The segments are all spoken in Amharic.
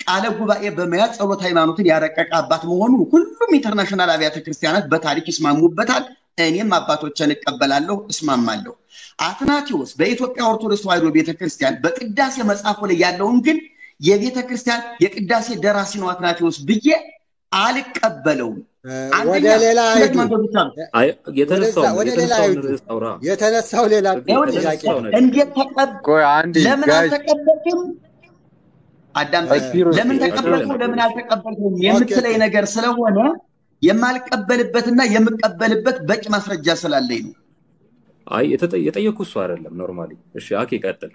ቃለ ጉባኤ በመያዝ ጸሎት ሃይማኖትን ያረቀቀ አባት መሆኑ ሁሉም ኢንተርናሽናል አብያተ ክርስቲያናት በታሪክ ይስማሙበታል። እኔም አባቶችን እቀበላለሁ፣ እስማማለሁ። አትናቴዎስ በኢትዮጵያ ኦርቶዶክስ ተዋሕዶ ቤተክርስቲያን በቅዳሴ መጽሐፉ ላይ ያለውን ግን የቤተ ክርስቲያን የቅዳሴ ደራሲ ነው አትናቴዎስ ብዬ አልቀበለውም። ወደ ሌላ ሁለት አይዱ መንገዶች አሉ። ወደዛ- ወደ ሌላ አይዱ የተነሳው ሌላ ይኸውልህ፣ ጥያቄ ነው። እንዴት ተቀብ ቆይ አንዴ ለምን ጋይስ አልተቀበልክም? አዳምጠኝ። ቢሮ- ለምን ተቀበልከው ለምን አልተቀበልከውም የምትለኝ ነገር ስለሆነ የማልቀበልበትና የምቀበልበት በቂ ማስረጃ ስላለኝ ነው። አይ የተጠ- የጠየኩ እሱ አይደለም ኖርማሊ። እሺ አኬ ቀጥል።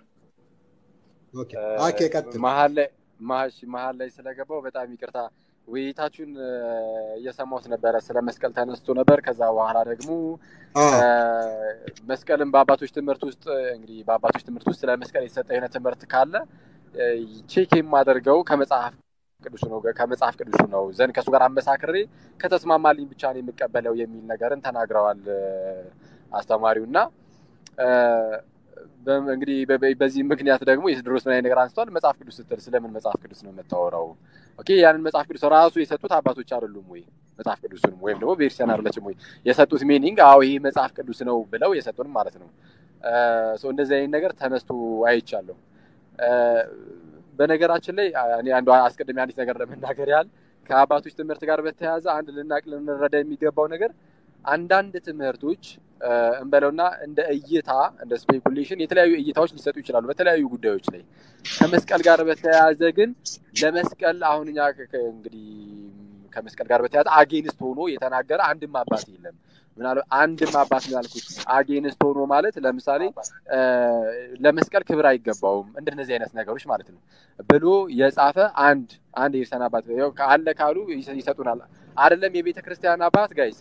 ኦኬ ኦኬ፣ ቀጥል። መሀል ላይ መሀል መሀል ላይ ስለገባው በጣም ይቅርታ። ውይይታችሁን እ፣ እየሰማሁት ነበረ። ስለ መስቀል ተነስቶ ነበር። ከዛ በኋላ ደግሞ አዎ፣ እ፣ መስቀልን በአባቶች ትምህርት ውስጥ እንግዲህ በአባቶች ትምህርት ውስጥ ስለ መስቀል የተሰጠ የሆነ ትምህርት ካለ እ፣ ቼክ የማደርገው ከመጽሐፍ ቅዱሱ ነው ከመጽሐፍ ቅዱሱ ነው ዘንድ ከእሱ ጋር አመሳክሬ ከተስማማልኝ ብቻ ነው የምቀበለው የሚል ነገርን ተናግረዋል እ፣ አስተማሪው እና እ፣ በ- እንግዲህ በ- በ- በዚህ ምክንያት ደግሞ የቴዎድሮስ ምን አይነት ነገር አንስቷል። መጽሐፍ ቅዱስ ስትል ስለምን መጽሐፍ ቅዱስ ነው የምታወራው? ኦኬ ያንን መጽሐፍ ቅዱስ ራሱ የሰጡት አባቶች አይደሉም ወይ? መጽሐፍ ቅዱስንም ወይም ደግሞ ቤተክርስቲያን አይደለችም ወይ የሰጡት ሚኒንግ? አዎ ይሄ መጽሐፍ ቅዱስ ነው ብለው የሰጡን ማለት ነው። ሰው እንደዚህ አይነት ነገር ተነስቶ አይቻለሁ። እ፣ በነገራችን ላይ እኔ አንዱ አስቀድሜ አንዲት ነገር ለመናገር ያህል ከአባቶች ትምህርት ጋር በተያያዘ አንድ ልናቅ ልንረዳ የሚገባው ነገር አንዳንድ ትምህርቶች እ፣ እንበለውና እንደ እይታ እንደ ስፔኩሌሽን የተለያዩ እይታዎች ሊሰጡ ይችላሉ በተለያዩ ጉዳዮች ላይ። ከመስቀል ጋር በተያያዘ ግን ለመስቀል አሁን እኛ ከ- ከ- እንግዲህ ከመስቀል ጋር በተያያዘ አጌንስት ሆኖ የተናገረ አንድም አባት የለም። ምናልባት አንድም አባት ነው ያልኩት አጌንስት ሆኖ ማለት ለምሳሌ እ፣ ለመስቀል ክብር አይገባውም እንደነዚህ አይነት ነገሮች ማለት ነው ብሎ የጻፈ አንድ አንድ የቤተክርስቲያን አባት ያው አለ ካሉ ይሰ- ይሰጡናል። አይደለም የቤተ ክርስቲያን አባት ጋይስ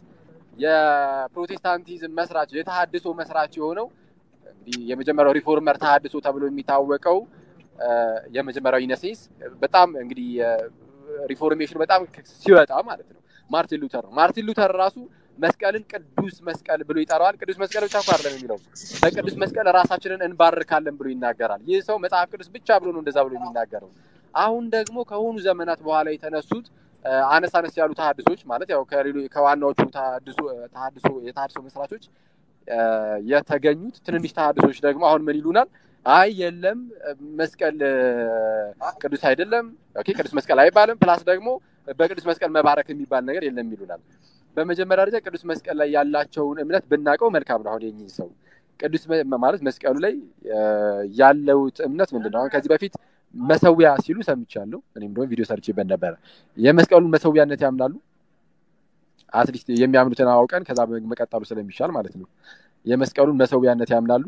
የፕሮቴስታንቲዝም መስራች የተሃድሶ መስራች የሆነው እንግዲህ የመጀመሪያው ሪፎርመር ተሃድሶ ተብሎ የሚታወቀው እ፣ የመጀመሪያው ኢነሴንስ በጣም እንግዲህ ሪፎርሜሽን በጣም ሲወጣ ማለት ነው ማርቲን ሉተር ነው። ማርቲን ሉተር ራሱ መስቀልን ቅዱስ መስቀል ብሎ ይጠራዋል። ቅዱስ መስቀል ብቻ እኮ አይደለም የሚለው በቅዱስ መስቀል ራሳችንን እንባርካለን ብሎ ይናገራል። ይህ ሰው መጽሐፍ ቅዱስ ብቻ ብሎ ነው እንደዛ ብሎ የሚናገረው። አሁን ደግሞ ከሆኑ ዘመናት በኋላ የተነሱት እ፣ አነስ አነስ ያሉ ተሐድሶች ማለት ያው ከሌሎ- ከዋናዎቹ ተሐድሶ ተሐድሶ የተሐድሶ መስራቾች እ፣ የተገኙት ትንንሽ ተሐድሶች ደግሞ አሁን ምን ይሉናል? አይ የለም እ፣ መስቀል እ፣ ቅዱስ አይደለም፣ ኦኬ ቅዱስ መስቀል አይባልም። ፕላስ ደግሞ በቅዱስ መስቀል መባረክ የሚባል ነገር የለም ይሉናል። በመጀመሪያ ደረጃ ቅዱስ መስቀል ላይ ያላቸውን እምነት ብናውቀው መልካም ነው። አሁን የኚህ ሰው ቅዱስ መ- ማለት መስቀሉ ላይ እ፣ ያለውት እምነት ምንድን ነው? አሁን ከዚህ በፊት መሰዊያ ሲሉ ሰምቻለሁ። እኔም ደግሞ ቪዲዮ ሰርቼበት ነበረ። የመስቀሉን መሰዊያነት ያምናሉ። አትሊስት የሚያምኑትን አውቀን ከዛ መቀጠሉ ስለሚሻል ማለት ነው። የመስቀሉን መሰዊያነት ያምናሉ።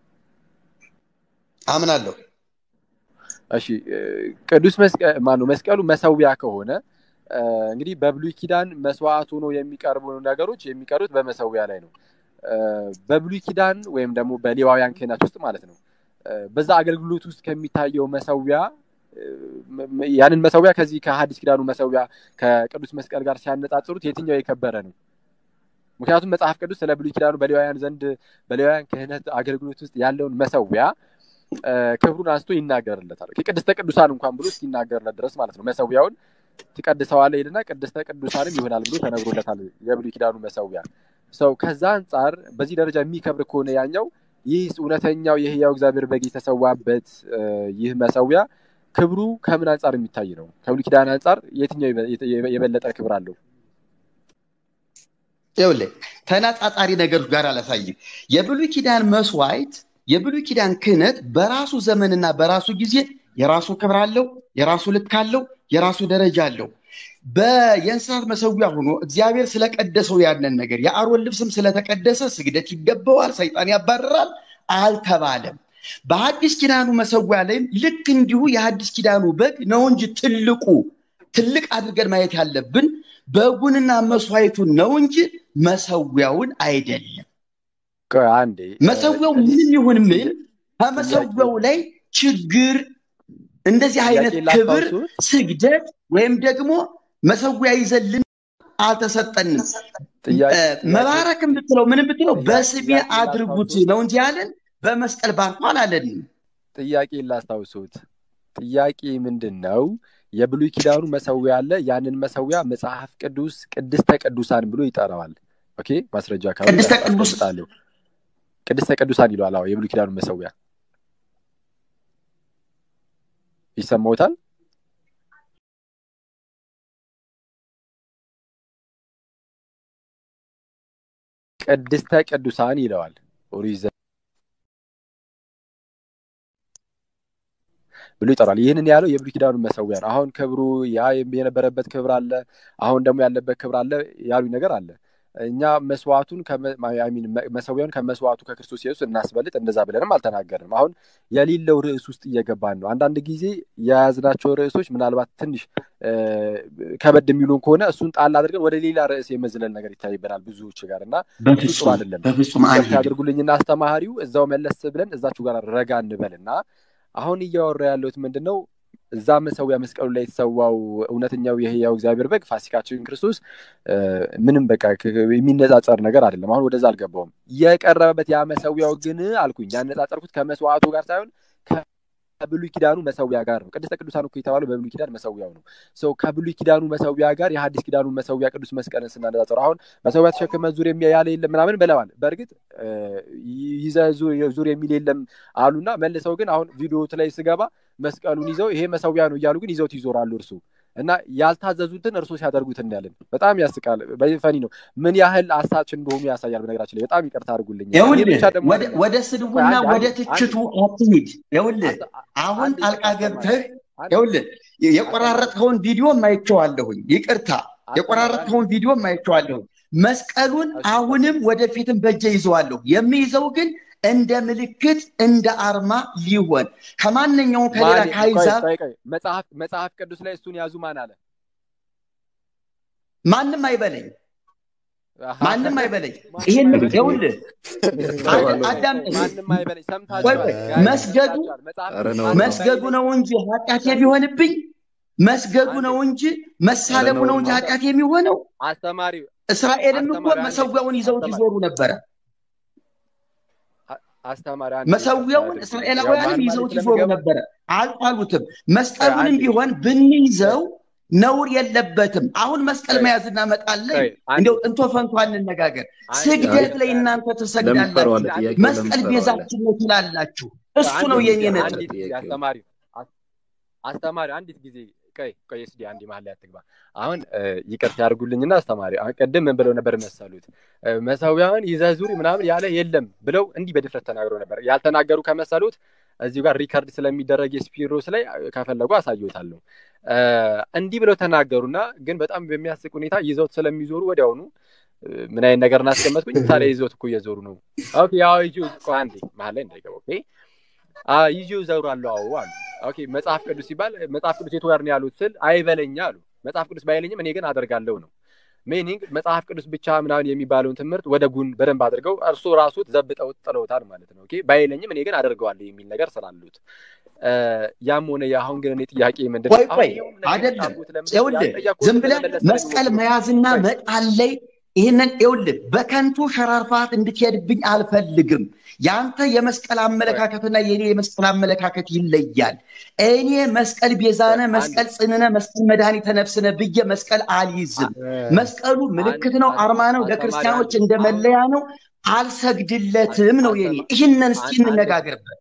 አምናለሁ። እሺ እ፣ ቅዱስ መስቀል ማነው መስቀሉ መሰዊያ ከሆነ እ፣ እንግዲህ በብሉይ ኪዳን መስዋዕት ሆኖ የሚቀርቡ ነገሮች የሚቀሩት በመሰዊያ ላይ ነው። እ፣ በብሉይ ኪዳን ወይም ደግሞ በሌዋውያን ክህነት ውስጥ ማለት ነው እ፣ በዛ አገልግሎት ውስጥ ከሚታየው መሰዊያ እ፣ መ- መ- ያንን መሰዊያ ከዚህ ከሐዲስ ኪዳኑ መሰዊያ ከቅዱስ መስቀል ጋር ሲያነጻጽሩት የትኛው የከበረ ነው? ምክንያቱም መጽሐፍ ቅዱስ ስለ ብሉይ ኪዳኑ በሌዋውያን ዘንድ በሌዋውያን ክህነት አገልግሎት ውስጥ ያለውን መሰዊያ እ፣ ክብሩን አንስቶ ይናገርለታል። ቅድስተ ቅዱሳን እንኳን ብሎ እስኪናገርለት ድረስ ማለት ነው። መሰዊያውን ትቀድሰዋለህ ይልና ቅድስተ ቅዱሳንም ይሆናል ብሎ ተነግሮለታል። የብሉይ ኪዳኑ መሰዊያ ሰው ከዛ አንጻር በዚህ ደረጃ የሚከብር ከሆነ ያኛው ይህ እውነተኛው የህያው እግዚአብሔር በግ የተሰዋበት እ፣ ይህ መሰዊያ ክብሩ ከምን አንጻር የሚታይ ነው? ከብሉይ ኪዳን አንጻር የትኛው የበ- የተ- የበለጠ ክብር አለው? ይኸውልህ ተነጻጻሪ ነገሮች ጋር አላሳይም። የብሉይ ኪዳን መስዋዕት የብሉይ ኪዳን ክህነት በራሱ ዘመንና በራሱ ጊዜ የራሱ ክብር አለው፣ የራሱ ልክ አለው፣ የራሱ ደረጃ አለው። በየእንስሳት መሰዊያ ሆኖ እግዚአብሔር ስለቀደሰው ያንን ነገር የአሮን ልብስም ስለተቀደሰ ስግደት ይገባዋል፣ ሰይጣን ያባርራል አልተባለም። በሐዲስ ኪዳኑ መሰዊያ ላይም ልክ እንዲሁ የሐዲስ ኪዳኑ በግ ነው እንጂ ትልቁ ትልቅ አድርገን ማየት ያለብን በጉንና መስዋዕቱን ነው እንጂ መሰዊያውን አይደለም። ቆይ አንዴ እ፣ መሰዊያው ምንም ይሁን ምን ከመሰዊያው ላይ ችግር እንደዚህ አይነት ጥያቄ ክብር ላስታውሱት። ስግደት ወይም ደግሞ መሰዊያ ይዘልን አልተሰጠንም። ጥያቄ እ፣ ጥያቄ መባረክም ብትለው ምንም ብትለው ጥያቄ በስሜ ጥያቄ አድርጉት ላስታውሱት ነው እንጂ ያለን በመስቀል ባርኮ አላለንም። ጥያቄ ላስታውሱት። ጥያቄ ምንድን ነው? የብሉይ ኪዳኑ መሰዊያ አለ። ያንን መሰዊያ መጽሐፍ ቅዱስ ቅድስተ ቅዱሳን ብሎ ይጠራዋል። ኦኬ ማስረጃ ካሉ ቅድስተ ቅዱስ አስቀምጣለሁ። ቅድስተ ቅዱሳን ይለዋል። አዎ የብሉይ ኪዳኑ መሰዊያ ይሰማውታል። ቅድስተ ቅዱሳን ይለዋል ኦሪት ብሎ ይጠራል። ይህንን ያለው የብሉይ ኪዳኑ መሰዊያ ነው። አሁን ክብሩ ያ የነበረበት ክብር አለ፣ አሁን ደግሞ ያለበት ክብር አለ ያሉኝ ነገር አለ። እኛ መስዋዕቱን መሰዊያውን ከመስዋዕቱ ከክርስቶስ ኢየሱስ እናስበልጥ እንደዛ ብለንም አልተናገርንም። አሁን የሌለው ርዕስ ውስጥ እየገባን ነው። አንዳንድ ጊዜ የያዝናቸው ርዕሶች ምናልባት ትንሽ ከበድ የሚሉን ከሆነ እሱን ጣል አድርገን ወደ ሌላ ርዕስ የመዝለል ነገር ይታይበናል ብዙዎች ጋር እና እሱ ጥሩ አይደለም። በፍጹም ያድርጉልኝና አስተማሪው እዛው መለስ ብለን እዛችሁ ጋር ረጋ እንበል እና አሁን እያወራ ያለሁት ምንድን ነው? እዛ መሰዊያ መስቀሉ ላይ የተሰዋው እውነተኛው የህያው እግዚአብሔር በግ ፋሲካችን ክርስቶስ ምንም በቃ የሚነጻጸር ነገር አይደለም። አሁን ወደዛ አልገባውም። የቀረበበት ያ መሰዊያው ግን አልኩኝ ያነጻጸርኩት ከመስዋዕቱ ጋር ሳይሆን ከብሉይ ኪዳኑ መሰዊያ ጋር ነው። ቅድስተ ቅዱሳን እኮ የተባለው በብሉይ ኪዳን መሰዊያው ነው። ሰው ከብሉይ ኪዳኑ መሰዊያ ጋር የሐዲስ ኪዳኑ መሰዊያ ቅዱስ መስቀልን ስናነጻጽር አሁን መሰዊያ ተሸክመ ዙር ያለ የለም ምናምን ብለዋል። በእርግጥ ይዘ ዙር የሚል የለም አሉና መልሰው ግን አሁን ቪዲዮት ላይ ስገባ መስቀሉን ይዘው ይሄ መሰዊያ ነው እያሉ ግን ይዘውት ይዞራሉ እርሱ እና ያልታዘዙትን እርሶ ሲያደርጉት እናያለን። በጣም ያስቃል። ፈኒ ነው። ምን ያህል አሳች እንደሆኑ ያሳያል። በነገራችን ላይ በጣም ይቅርታ አድርጉልኝ። ወደ ስድቡና ወደ ትችቱ አትሂድ። ይኸውልህ አሁን ጣልቃ ገብተህ ይኸውልህ የቆራረጥከውን ቪዲዮ ማይቼዋለሁኝ። ይቅርታ የቆራረጥከውን ቪዲዮ ማይቼዋለሁኝ። መስቀሉን አሁንም ወደፊትም በእጄ ይዘዋለሁ። የሚይዘው ግን እንደ ምልክት እንደ አርማ ሊሆን ከማንኛውም ከሌላ ከአሕዛብ መጽሐፍ ቅዱስ ላይ እሱን ያዙ ማን አለ? ማንም አይበለኝ፣ ማንም አይበለኝ። ይህን ይኸውልህ አዳም መስገዱ መስገዱ ነው እንጂ ኃጢአት የሚሆንብኝ መስገዱ ነው እንጂ መሳለሙ ነው እንጂ ኃጢአት የሚሆነው። አስተማሪው እስራኤልም እኮ መሰዊያውን ይዘውት ይዞሩ ነበረ። አስተማሪ መሰዊያውን እስራኤላውያንም ይዘውት ይዞሩ ነበረ። አልጣሉትም። መስቀሉንም ቢሆን ብንይዘው ነውር የለበትም። አሁን መስቀል መያዝ እናመጣለን። እንዲያው እንቶ ፈንቶ እንነጋገር። ስግደት ላይ እናንተ ትሰግዳላችሁ፣ መስቀል ቤዛችን ነው ትላላችሁ። እሱ ነው የኔ ነጥብ። አስተማሪ አንዲት ጊዜ ቆይ ቆይ እስኪ አንዴ መሀል ላይ አትግባ። አሁን ይቅርታ ያድርጉልኝና አስተማሪ አሁን ቅድም ምን ብለው ነበር መሰሉት? መሰዊያውን ይዘህ ዙሪ ምናምን ያለ የለም ብለው እንዲህ በድፍረት ተናግረው ነበር። ያልተናገሩ ከመሰሉት እዚሁ ጋር ሪከርድ ስለሚደረግ የስፒሮስ ላይ ከፈለጉ አሳየታለሁ። እንዲህ ብለው ተናገሩና ግን በጣም በሚያስቅ ሁኔታ ይዘውት ስለሚዞሩ ወዲያውኑ ምን አይነት ነገር እናስቀመጥኩኝ። ታዲያ ይዘውት እኮ እየዞሩ ነው። ኦኬ ያው ይዤ ቆይ አንዴ መሀል ላይ እንዳይገባ ኦኬ ይዤው እዘውራለሁ አዎ አሉ። ኦኬ መጽሐፍ ቅዱስ ሲባል መጽሐፍ ቅዱስ የቱ ጋር ነው ያሉት ስል አይበለኛ አሉ። መጽሐፍ ቅዱስ ባይለኝም እኔ ግን አደርጋለሁ ነው ሜኒንግ መጽሐፍ ቅዱስ ብቻ ምናምን የሚባለውን ትምህርት ወደ ጉን በደንብ አድርገው እርሱ ራሱ ዘብጠው ጥለውታል ማለት ነው። ኦኬ ባይለኝም እኔ ግን አደርገዋለሁ የሚል ነገር ስላሉት ያም ሆነ የአሁን ግን እኔ ጥያቄ ምንድን ቆይ ቆይ አይደለም ይኸውልህ ዝም ብለህ መስቀል መያዝና መጣል ላይ ይህንን ይኸውልህ በከንቱ ሸራርፋት እንድትሄድብኝ አልፈልግም። የአንተ የመስቀል አመለካከትና የኔ የመስቀል አመለካከት ይለያል። እኔ መስቀል ቤዛነ፣ መስቀል ጽንነ፣ መስቀል መድኃኒተ ነፍስነ ብዬ መስቀል አልይዝም። መስቀሉ ምልክት ነው፣ አርማ ነው፣ ለክርስቲያኖች እንደ መለያ ነው። አልሰግድለትም ነው የኔ። ይህንን እስኪ እንነጋገርበት።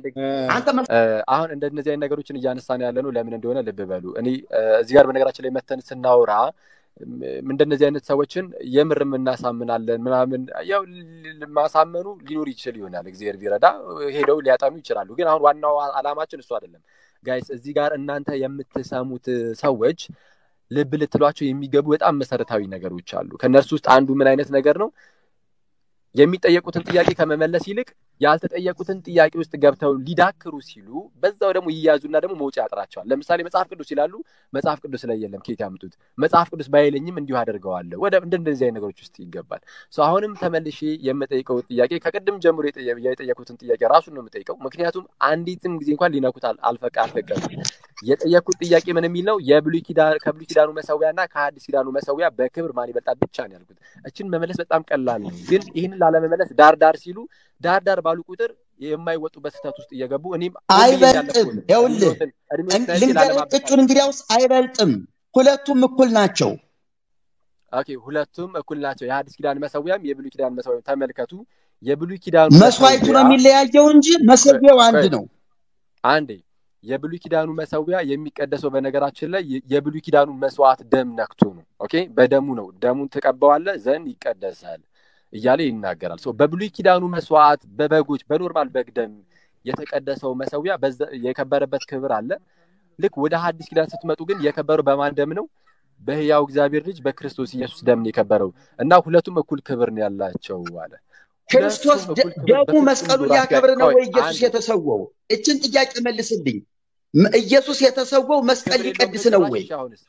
አሁን እንደነዚህ አይነት ነገሮችን እያነሳን ያለ ነው ለምን እንደሆነ ልብ በሉ። እኔ እዚህ ጋር በነገራችን ላይ መተን ስናወራ እንደነዚህ አይነት ሰዎችን የምር እናሳምናለን ምናምን ያው ማሳመኑ ሊኖር ይችል ይሆናል። እግዚአብሔር ቢረዳ ሄደው ሊያጠኑ ይችላሉ። ግን አሁን ዋናው አላማችን እሱ አይደለም። ጋይስ እዚህ ጋር እናንተ የምትሰሙት ሰዎች ልብ ልትሏቸው የሚገቡ በጣም መሰረታዊ ነገሮች አሉ። ከእነርሱ ውስጥ አንዱ ምን አይነት ነገር ነው? የሚጠየቁትን ጥያቄ ከመመለስ ይልቅ ያልተጠየቁትን ጥያቄ ውስጥ ገብተው ሊዳክሩ ሲሉ በዛው ደግሞ ይያዙና ደግሞ መውጫ ያጥራቸዋል። ለምሳሌ መጽሐፍ ቅዱስ ይላሉ፣ መጽሐፍ ቅዱስ ላይ የለም። ኬት ያምጡት? መጽሐፍ ቅዱስ ባይለኝም እንዲሁ አደርገዋለሁ። ወደ እንደዚህ አይነት ነገሮች ውስጥ ይገባል። አሁንም ተመልሼ የምጠይቀው ጥያቄ ከቅድም ጀምሮ የጠየቁትን ጥያቄ ራሱን ነው የምጠይቀው። ምክንያቱም አንዲትም ጊዜ እንኳን ሊነኩት አልፈቀ አልፈቀዱም። የጠየኩት ጥያቄ ምን የሚል ነው? የብሉይ ኪዳን ከብሉይ ኪዳኑ መሰዊያ እና ከሐዲስ ኪዳኑ መሰዊያ በክብር ማን ይበልጣል ብቻ ነው ያልኩት። እችን መመለስ በጣም ቀላል ነው። ግን ይህንን ላለመመለስ ዳር ዳር ሲሉ ዳር ዳር ባሉ ቁጥር የማይወጡበት ስህተት ውስጥ እየገቡ እኔም አይበልጥም። ይኸውልህ ልንገርህ ቅጩን እንግዲያውስ አይበልጥም። ሁለቱም እኩል ናቸው። ኦኬ ሁለቱም እኩል ናቸው። የሐዲስ ኪዳን መሰዊያም የብሉይ ኪዳን መሰዊያም ተመልከቱ። የብሉይ ኪዳኑ መስዋዕቱ ነው የሚለያየው እንጂ መሰዊያው አንድ ነው። አንዴ የብሉይ ኪዳኑ መሰዊያ የሚቀደሰው በነገራችን ላይ የብሉይ ኪዳኑ መስዋዕት ደም ነክቶ ነው። ኦኬ በደሙ ነው። ደሙን ትቀበዋለህ ዘንድ ይቀደሳል እያለ ይናገራል። በብሉይ ኪዳኑ መስዋዕት በበጎች በኖርማል በግ ደም የተቀደሰው መሰዊያ የከበረበት ክብር አለ። ልክ ወደ ሐዲስ ኪዳን ስትመጡ ግን የከበረው በማን ደም ነው? በህያው እግዚአብሔር ልጅ በክርስቶስ ኢየሱስ ደም ነው የከበረው እና ሁለቱም እኩል ክብር ነው ያላቸው አለ። ክርስቶስ ደሙ መስቀሉን ሊያከብር ነው ወይ ኢየሱስ የተሰወው? እችን ጥያቄ መልስልኝ። ኢየሱስ የተሰወው መስቀል ሊቀድስ ነው ወይ?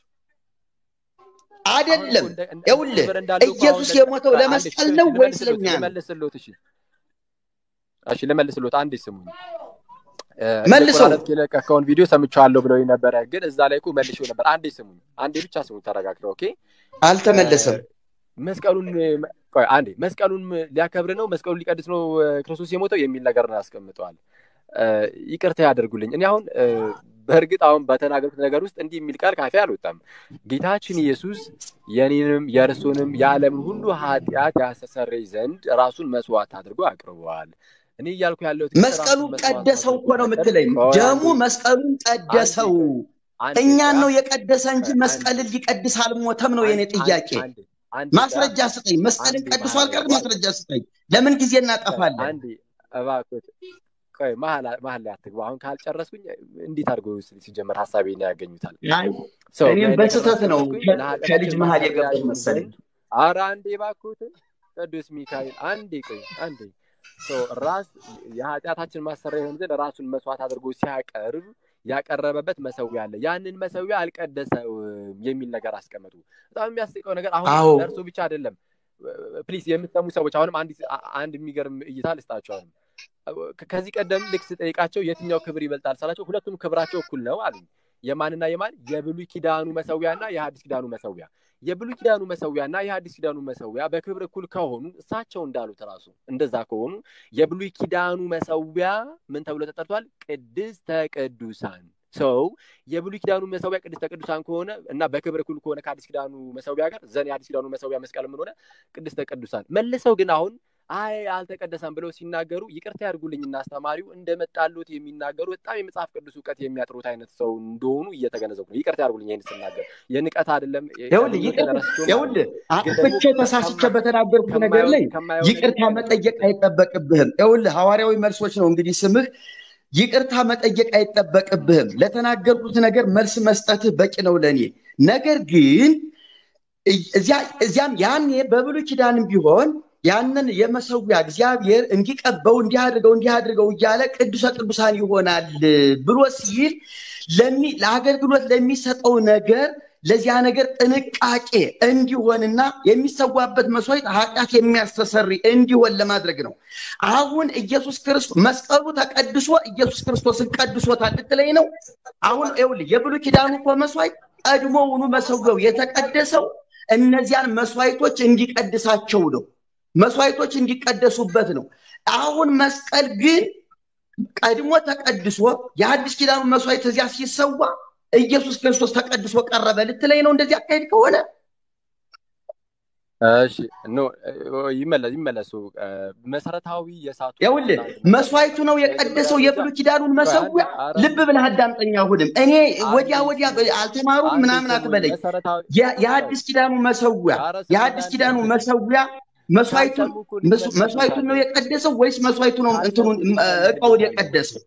አይደለም። ይኸውልህ ኢየሱስ የሞተው ለመስቀል ነው ወይስ ለእኛ ነው? እሺ ልመልስሎት፣ አንዴ ስሙኝ። መልሰው የለቀቀውን ቪዲዮ ሰምቼዋለሁ ብለው ነበረ፣ ግን እዛ ላይ እኮ መልሼው ነበር። አንዴ ስሙኝ፣ አንዴ ብቻ ስሙኝ፣ ተረጋግተው። ኦኬ አልተመለሰም። መስቀሉን ቆይ አንዴ መስቀሉን ሊያከብር ነው መስቀሉን ሊቀድስ ነው ክርስቶስ የሞተው የሚል ነገር ነው ያስቀምጠዋል። ይቅርታ ያደርጉልኝ። እኔ አሁን በእርግጥ አሁን በተናገሩት ነገር ውስጥ እንዲህ የሚል ቃል ካፌ አልወጣም። ጌታችን ኢየሱስ የኔንም የእርሱንም የዓለምን ሁሉ ኃጢአት ያስተሰርይ ዘንድ ራሱን መስዋዕት አድርጎ አቅርበዋል። እኔ እያልኩ ያለሁት መስቀሉን ቀደሰው እኮ ነው የምትለኝ። ደሙ መስቀሉን ቀደሰው። እኛን ነው የቀደሰ እንጂ መስቀልን ሊቀድስ አልሞተም ነው የኔ ጥያቄ። ማስረጃ ስጠኝ። መስቀልን ቀድሶ አልቀር ማስረጃ ስጠኝ። ለምን ጊዜ እናጠፋለን? አንዴ እባክህ ቆይ መሀል ላይ አትግባ። አሁን ካልጨረስኩኝ እንዴት አድርጎ ሲጀመር ሀሳቤን ያገኙታል? እኔም በስህተት ነው ከልጅ መሀል የገባኝ መሰለኝ። ኧረ አንዴ እባክዎትን ቅዱስ ሚካኤል አንዴ ቆይ አንዴ ራስ የኃጢአታችን ማሰሪያ የሆን ዘንድ ራሱን መስዋዕት አድርጎ ሲያቀርብ ያቀረበበት መሰዊያ አለ። ያንን መሰዊያ አልቀደሰውም የሚል ነገር አስቀመጡ። በጣም የሚያስቀው ነገር አሁን ለእርሱ ብቻ አይደለም። ፕሊስ የምትሰሙ ሰዎች አሁንም አንድ የሚገርም እይታ ልስጣቸው። አሁንም ከዚህ ቀደም ልክ ስጠይቃቸው የትኛው ክብር ይበልጣል ሳላቸው ሁለቱም ክብራቸው እኩል ነው አሉ። የማንና የማን የብሉይ ኪዳኑ መሰዊያና የሐዲስ ኪዳኑ መሰዊያ የብሉይ ኪዳኑ መሰዊያና የሐዲስ ኪዳኑ መሰዊያ በክብር እኩል ከሆኑ እሳቸው እንዳሉት ራሱ እንደዛ ከሆኑ የብሉይ ኪዳኑ መሰዊያ ምን ተብሎ ተጠርቷል? ቅድስተ ቅዱሳን ሰው የብሉይ ኪዳኑ መሰዊያ ቅድስተ ቅዱሳን ከሆነ እና በክብር እኩል ከሆነ ከሐዲስ ኪዳኑ መሰዊያ ጋር ዘን የሐዲስ ኪዳኑ መሰዊያ መስቀል ምን ሆነ? ቅድስተ ቅዱሳን መልሰው ግን አሁን አይ አልተቀደሰም ብለው ሲናገሩ ይቅርታ ያድርጉልኝና አስተማሪው እንደመጣሉት የሚናገሩ በጣም የመጽሐፍ ቅዱስ እውቀት የሚያጥሩት አይነት ሰው እንደሆኑ እየተገነዘቡ ነው። ይቅርታ ያድርጉልኝ ይህን ስናገር የንቀት አይደለም። ይኸውልህ አጥፍቼ ተሳስቼ በተናገርኩት ነገር ላይ ይቅርታ መጠየቅ አይጠበቅብህም። ይኸውልህ ሐዋርያዊ መልሶች ነው እንግዲህ ስምህ ይቅርታ መጠየቅ አይጠበቅብህም። ለተናገርኩት ነገር መልስ መስጠትህ በቂ ነው ለእኔ። ነገር ግን እዚያም ያኔ በብሉይ ኪዳንም ቢሆን ያንን የመሰዊያ እግዚአብሔር እንዲቀበው እንዲያድርገው እንዲያድርገው እያለ ቅዱሰ ቅዱሳን ይሆናል ብሎ ሲል ለአገልግሎት ለሚሰጠው ነገር ለዚያ ነገር ጥንቃቄ እንዲሆንና የሚሰዋበት መስዋዕት ኃጢአት የሚያስተሰሪ እንዲሆን ለማድረግ ነው። አሁን ኢየሱስ ክርስቶስ መስቀሉ ተቀድሶ ኢየሱስ ክርስቶስን ቀድሶታል ልትለኝ ነው? አሁን ይኸውልህ የብሉይ ኪዳኑ እኮ መስዋዕት ቀድሞውኑ መሰዊያው የተቀደሰው እነዚያን መስዋዕቶች እንዲቀድሳቸው ነው። መስዋዕቶች እንዲቀደሱበት ነው። አሁን መስቀል ግን ቀድሞ ተቀድሶ የአዲስ ኪዳኑ መስዋዕት እዚያ ሲሰዋ ኢየሱስ ክርስቶስ ተቀድሶ ቀረበ ልትለኝ ነው? እንደዚህ አካሄድ ከሆነ እሺ ኖ ይመለስ ይመለሱ። መሰረታዊ የሳቱ ይኸውልህ መስዋዕቱ ነው የቀደሰው የብሉይ ኪዳኑን መሰዊያ። ልብ ብለህ አዳምጠኝ። አሁንም እኔ ወዲያ ወዲያ አልተማሩም ምናምን አትበለኝ። የአዲስ ኪዳኑ መሰዊያ የአዲስ ኪዳኑ መሰዊያ መስዋዕቱን መስዋዕቱን ነው የቀደሰው ወይስ መስዋዕቱ ነው እንትኑን እቃውን የቀደሰው?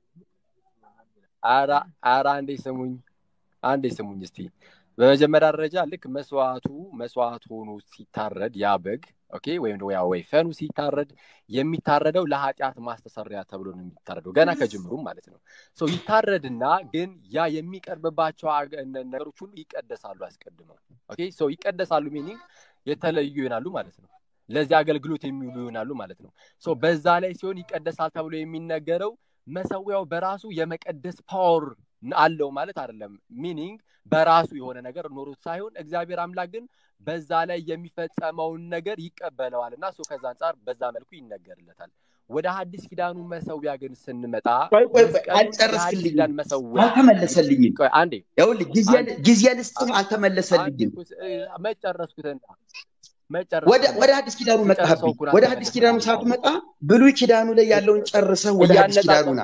አራ አራ አንዴ ስሙኝ፣ አንዴ ስሙኝ እስቲ። በመጀመሪያ ደረጃ ልክ መስዋዕቱ መስዋዕት ሆኖ ሲታረድ ያ በግ ኦኬ፣ ወይም ደግሞ ያ ወይፈኑ ሲታረድ የሚታረደው ለኃጢአት ማስተሰሪያ ተብሎ ነው የሚታረደው፣ ገና ከጅምሩም ማለት ነው። ሰው ይታረድና ግን ያ የሚቀርብባቸው ነገሮች ሁሉ ይቀደሳሉ አስቀድመው። ኦኬ፣ ሰው ይቀደሳሉ ሚኒንግ የተለዩ ይሆናሉ ማለት ነው። ለዚህ አገልግሎት የሚውሉ ይሆናሉ ማለት ነው። ሶ በዛ ላይ ሲሆን ይቀደሳል ተብሎ የሚነገረው መሰዊያው በራሱ የመቀደስ ፓወር አለው ማለት አይደለም። ሚኒንግ በራሱ የሆነ ነገር ኖሮት ሳይሆን እግዚአብሔር አምላክ ግን በዛ ላይ የሚፈጸመውን ነገር ይቀበለዋል እና እሱ ከዛ አንጻር በዛ መልኩ ይነገርለታል። ወደ ሐዲስ ኪዳኑ መሰዊያ ግን ስንመጣ አልጨረስክልኝም፣ አልተመለሰልኝም። አንዴ ይኸውልህ ጊዜ ልስጥህ፣ አልተመለሰልኝም። መጨረስኩትና ወደ አዲስ ኪዳኑ መጣህብኝ። ወደ አዲስ ኪዳኑ ሳትመጣ ብሉይ ኪዳኑ ላይ ያለውን ጨርሰህ ወደ አዲስ ኪዳኑ ና።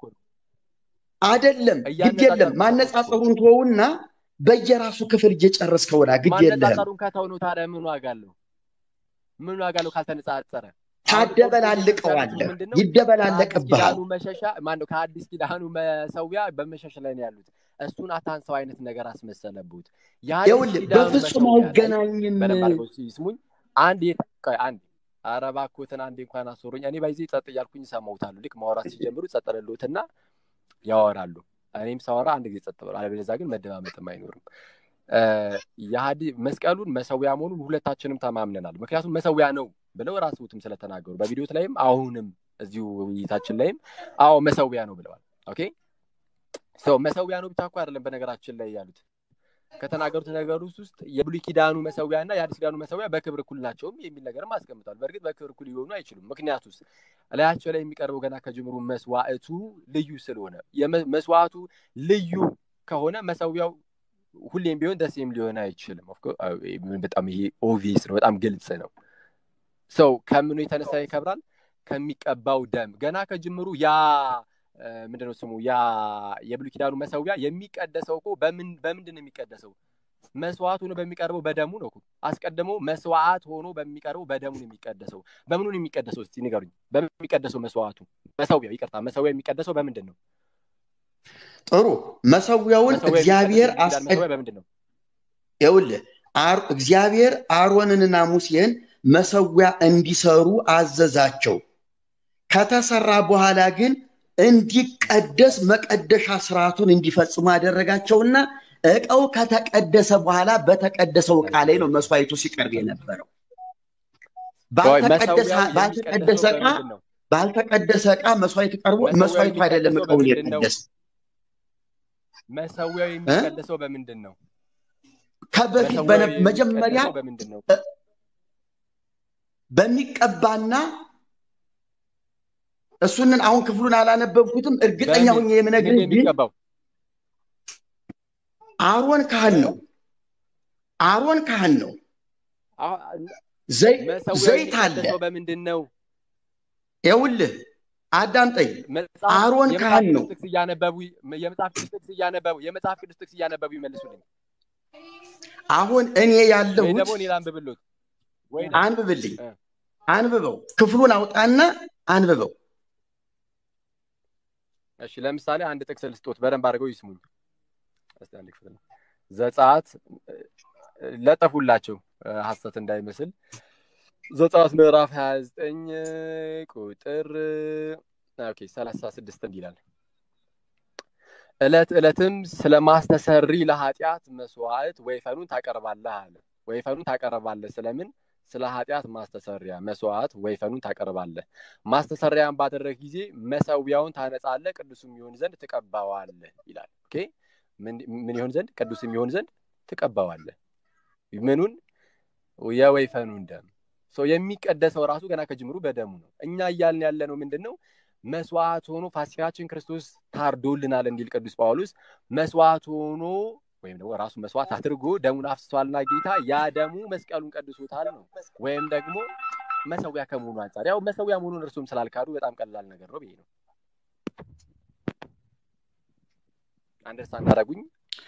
አይደለም ግድ የለም ማነጻጸሩን ተወውና በየራሱ ክፍል እየጨረስከው ና። ግድ የለህም። ማነጻጸሩን ከተው ነው ታዲያ ምን ዋጋ አለው? ምን ዋጋ አለው ካልተነጻጸረ? ታደበላልቀዋለህ፣ ይደበላለቅብሃል። መሸሻ ማነው? ከአዲስ ኪዳኑ መሰዊያ በመሸሽ ላይ ነው ያሉት። እሱን አታንሰው አይነት ነገር አስመሰለብሁት። ይኸውልህ በፍጹም አይገናኝም። ስሙኝ አንድ አንድ ኧረ እባክዎትን አንዴ እንኳን አስወሩኝ። እኔ ባይዜ ጸጥ እያልኩኝ እሰማዎታለሁ። ልክ ማውራት ሲጀምሩ ጸጥ ልልዎትና ያወራሉ። እኔም ሳወራ አንድ ጊዜ ጸጥ ብሎ፣ አለበለዚያ ግን መደማመጥም አይኖርም። የሀዲ መስቀሉን መሰዊያ መሆኑን ሁለታችንም ተማምነናል። ምክንያቱም መሰዊያ ነው ብለው ራስዎትም ስለተናገሩ በቪዲዮት ላይም አሁንም እዚሁ ውይይታችን ላይም አዎ መሰዊያ ነው ብለዋል። ኦኬ ሰው መሰዊያ ነው ብቻ እኮ አይደለም በነገራችን ላይ ያሉት ከተናገሩት ነገሮች ውስጥ የብሉይ ኪዳኑ መሰዊያ እና የአዲስ ኪዳኑ መሰዊያ በክብር እኩል ናቸውም የሚል ነገርም አስቀምጧል። በእርግጥ በክብር እኩል ሊሆኑ አይችሉም። ምክንያቱ ውስጥ እላያቸው ላይ የሚቀርበው ገና ከጅምሩ መስዋዕቱ ልዩ ስለሆነ መስዋዕቱ ልዩ ከሆነ መሰዊያው ሁሌም ቢሆን ደሴም ሊሆን አይችልም። በጣም ይሄ ኦቪየስ ነው፣ በጣም ግልጽ ነው። ሰው ከምኑ የተነሳ ይከብራል? ከሚቀባው ደም ገና ከጅምሩ ያ ምንድነው ስሙ ያ የብሉይ ኪዳኑ መሰዊያ የሚቀደሰው እኮ በምንድን ነው የሚቀደሰው? መስዋዕት ሆኖ በሚቀርበው በደሙ ነው። አስቀድሞ መስዋዕት ሆኖ በሚቀርበው በደሙ ነው የሚቀደሰው። በምኑ ነው የሚቀደሰው? እስቲ ንገሩኝ። በሚቀደሰው መስዋዕቱ መሰዊያው፣ ይቅርታ፣ መሰዊያው የሚቀደሰው በምንድን ነው? ጥሩ መሰዊያውን እግዚአብሔር በምንድን ነው? ይኸውልህ እግዚአብሔር አሮንንና ሙሴን መሰዊያ እንዲሰሩ አዘዛቸው። ከተሰራ በኋላ ግን እንዲቀደስ መቀደሻ ስርዓቱን እንዲፈጽሙ ያደረጋቸውና እቃው ከተቀደሰ በኋላ በተቀደሰው እቃ ላይ ነው መስዋዕቱ ሲቀርብ የነበረው። ባልተቀደሰ እቃ ባልተቀደሰ እቃ መስዋዕት ቀርቦ መስዋዕቱ አይደለም እቃውን የቀደስ መሰዊያው የሚቀደሰው በምንድን ነው? ከበፊት መጀመሪያ በሚቀባና እሱንን አሁን ክፍሉን አላነበብኩትም። እርግጠኛ ሆኜ የምነግርህ ግን አሮን ካህን ነው። አሮን ካህን ነው። ዘይት አለ። በምንድን ነው? ይኸውልህ አዳምጠኝ። አሮን ካህን ነው። የመጽሐፍ ቅዱስ ጥቅስ እያነበቡ የመጽሐፍ ቅዱስ ጥቅስ እያነበቡ ይመልሱልኝ። አሁን እኔ ያለሁት ደግሞ እኔ ላንብብሎት። አንብብልኝ፣ አንብበው። ክፍሉን አውጣና አንብበው። እሺ ለምሳሌ አንድ ጥቅስ ልስጦት፣ በደንብ አድርገው ይስሙኝ። እስቲ አንድ ክፍል ዘጸአት ለጠፉላቸው ሀሰት እንዳይመስል ዘጸአት ምዕራፍ 29 ቁጥር ኦኬ 36 እንዲህ ይላል። ዕለት ዕለትም ስለ ማስተሰሪ ለኃጢአት መስዋዕት ወይፈኑን ታቀርባለህ አለ። ወይፈኑን ታቀርባለህ ስለምን? ስለ ኃጢአት ማስተሰሪያ መስዋዕት ወይፈኑን ታቀርባለህ። ማስተሰሪያን ባደረግ ጊዜ መሰዊያውን ታነጻለህ፣ ቅዱስም ይሆን ዘንድ ትቀባዋለህ ይላል። ኦኬ ምን ይሆን ዘንድ? ቅዱስም ይሆን ዘንድ ትቀባዋለህ። ምኑን? የወይፈኑን ደም። ሰው የሚቀደሰው ራሱ ገና ከጅምሩ በደሙ ነው። እኛ እያልን ያለ ነው ምንድን ነው? መስዋዕት ሆኖ ፋሲካችን ክርስቶስ ታርዶልናል እንዲል ቅዱስ ጳውሎስ መስዋዕት ሆኖ ወይም ደግሞ ራሱ መስዋዕት አድርጎ ደሙን አፍስሷልና ጌታ ያ ደሙ መስቀሉን ቀድሶታል ነው። ወይም ደግሞ መሰዊያ ከመሆኑ አንጻር ያው መሰዊያ መሆኑን እርሱም ስላልካዱ በጣም ቀላል ነገር ነው ብዬ ነው። አንደርስታንድ አደረጉኝ?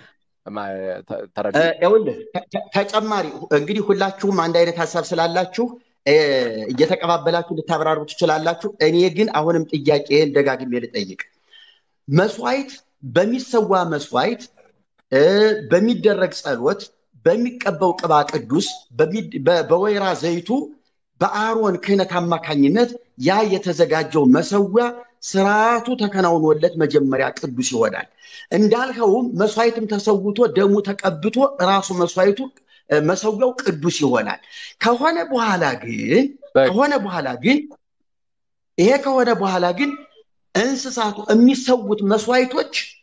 ይኸውልህ ተጨማሪ እንግዲህ ሁላችሁም አንድ አይነት ሀሳብ ስላላችሁ እየተቀባበላችሁ ልታብራሩ ትችላላችሁ። እኔ ግን አሁንም ጥያቄን ደጋግሜ ልጠይቅ። መስዋዕት በሚሰዋ መስዋዕት በሚደረግ ጸሎት፣ በሚቀባው ቅባ ቅዱስ፣ በወይራ ዘይቱ በአሮን ክህነት አማካኝነት ያ የተዘጋጀው መሰዊያ ስርዓቱ ተከናውኖለት መጀመሪያ ቅዱስ ይሆናል። እንዳልኸውም መስዋዕትም ተሰውቶ ደሙ ተቀብቶ ራሱ መስዋዕቱ መሰዊያው ቅዱስ ይሆናል። ከሆነ በኋላ ግን ከሆነ በኋላ ግን ይሄ ከሆነ በኋላ ግን እንስሳቱ የሚሰዉት መስዋዕቶች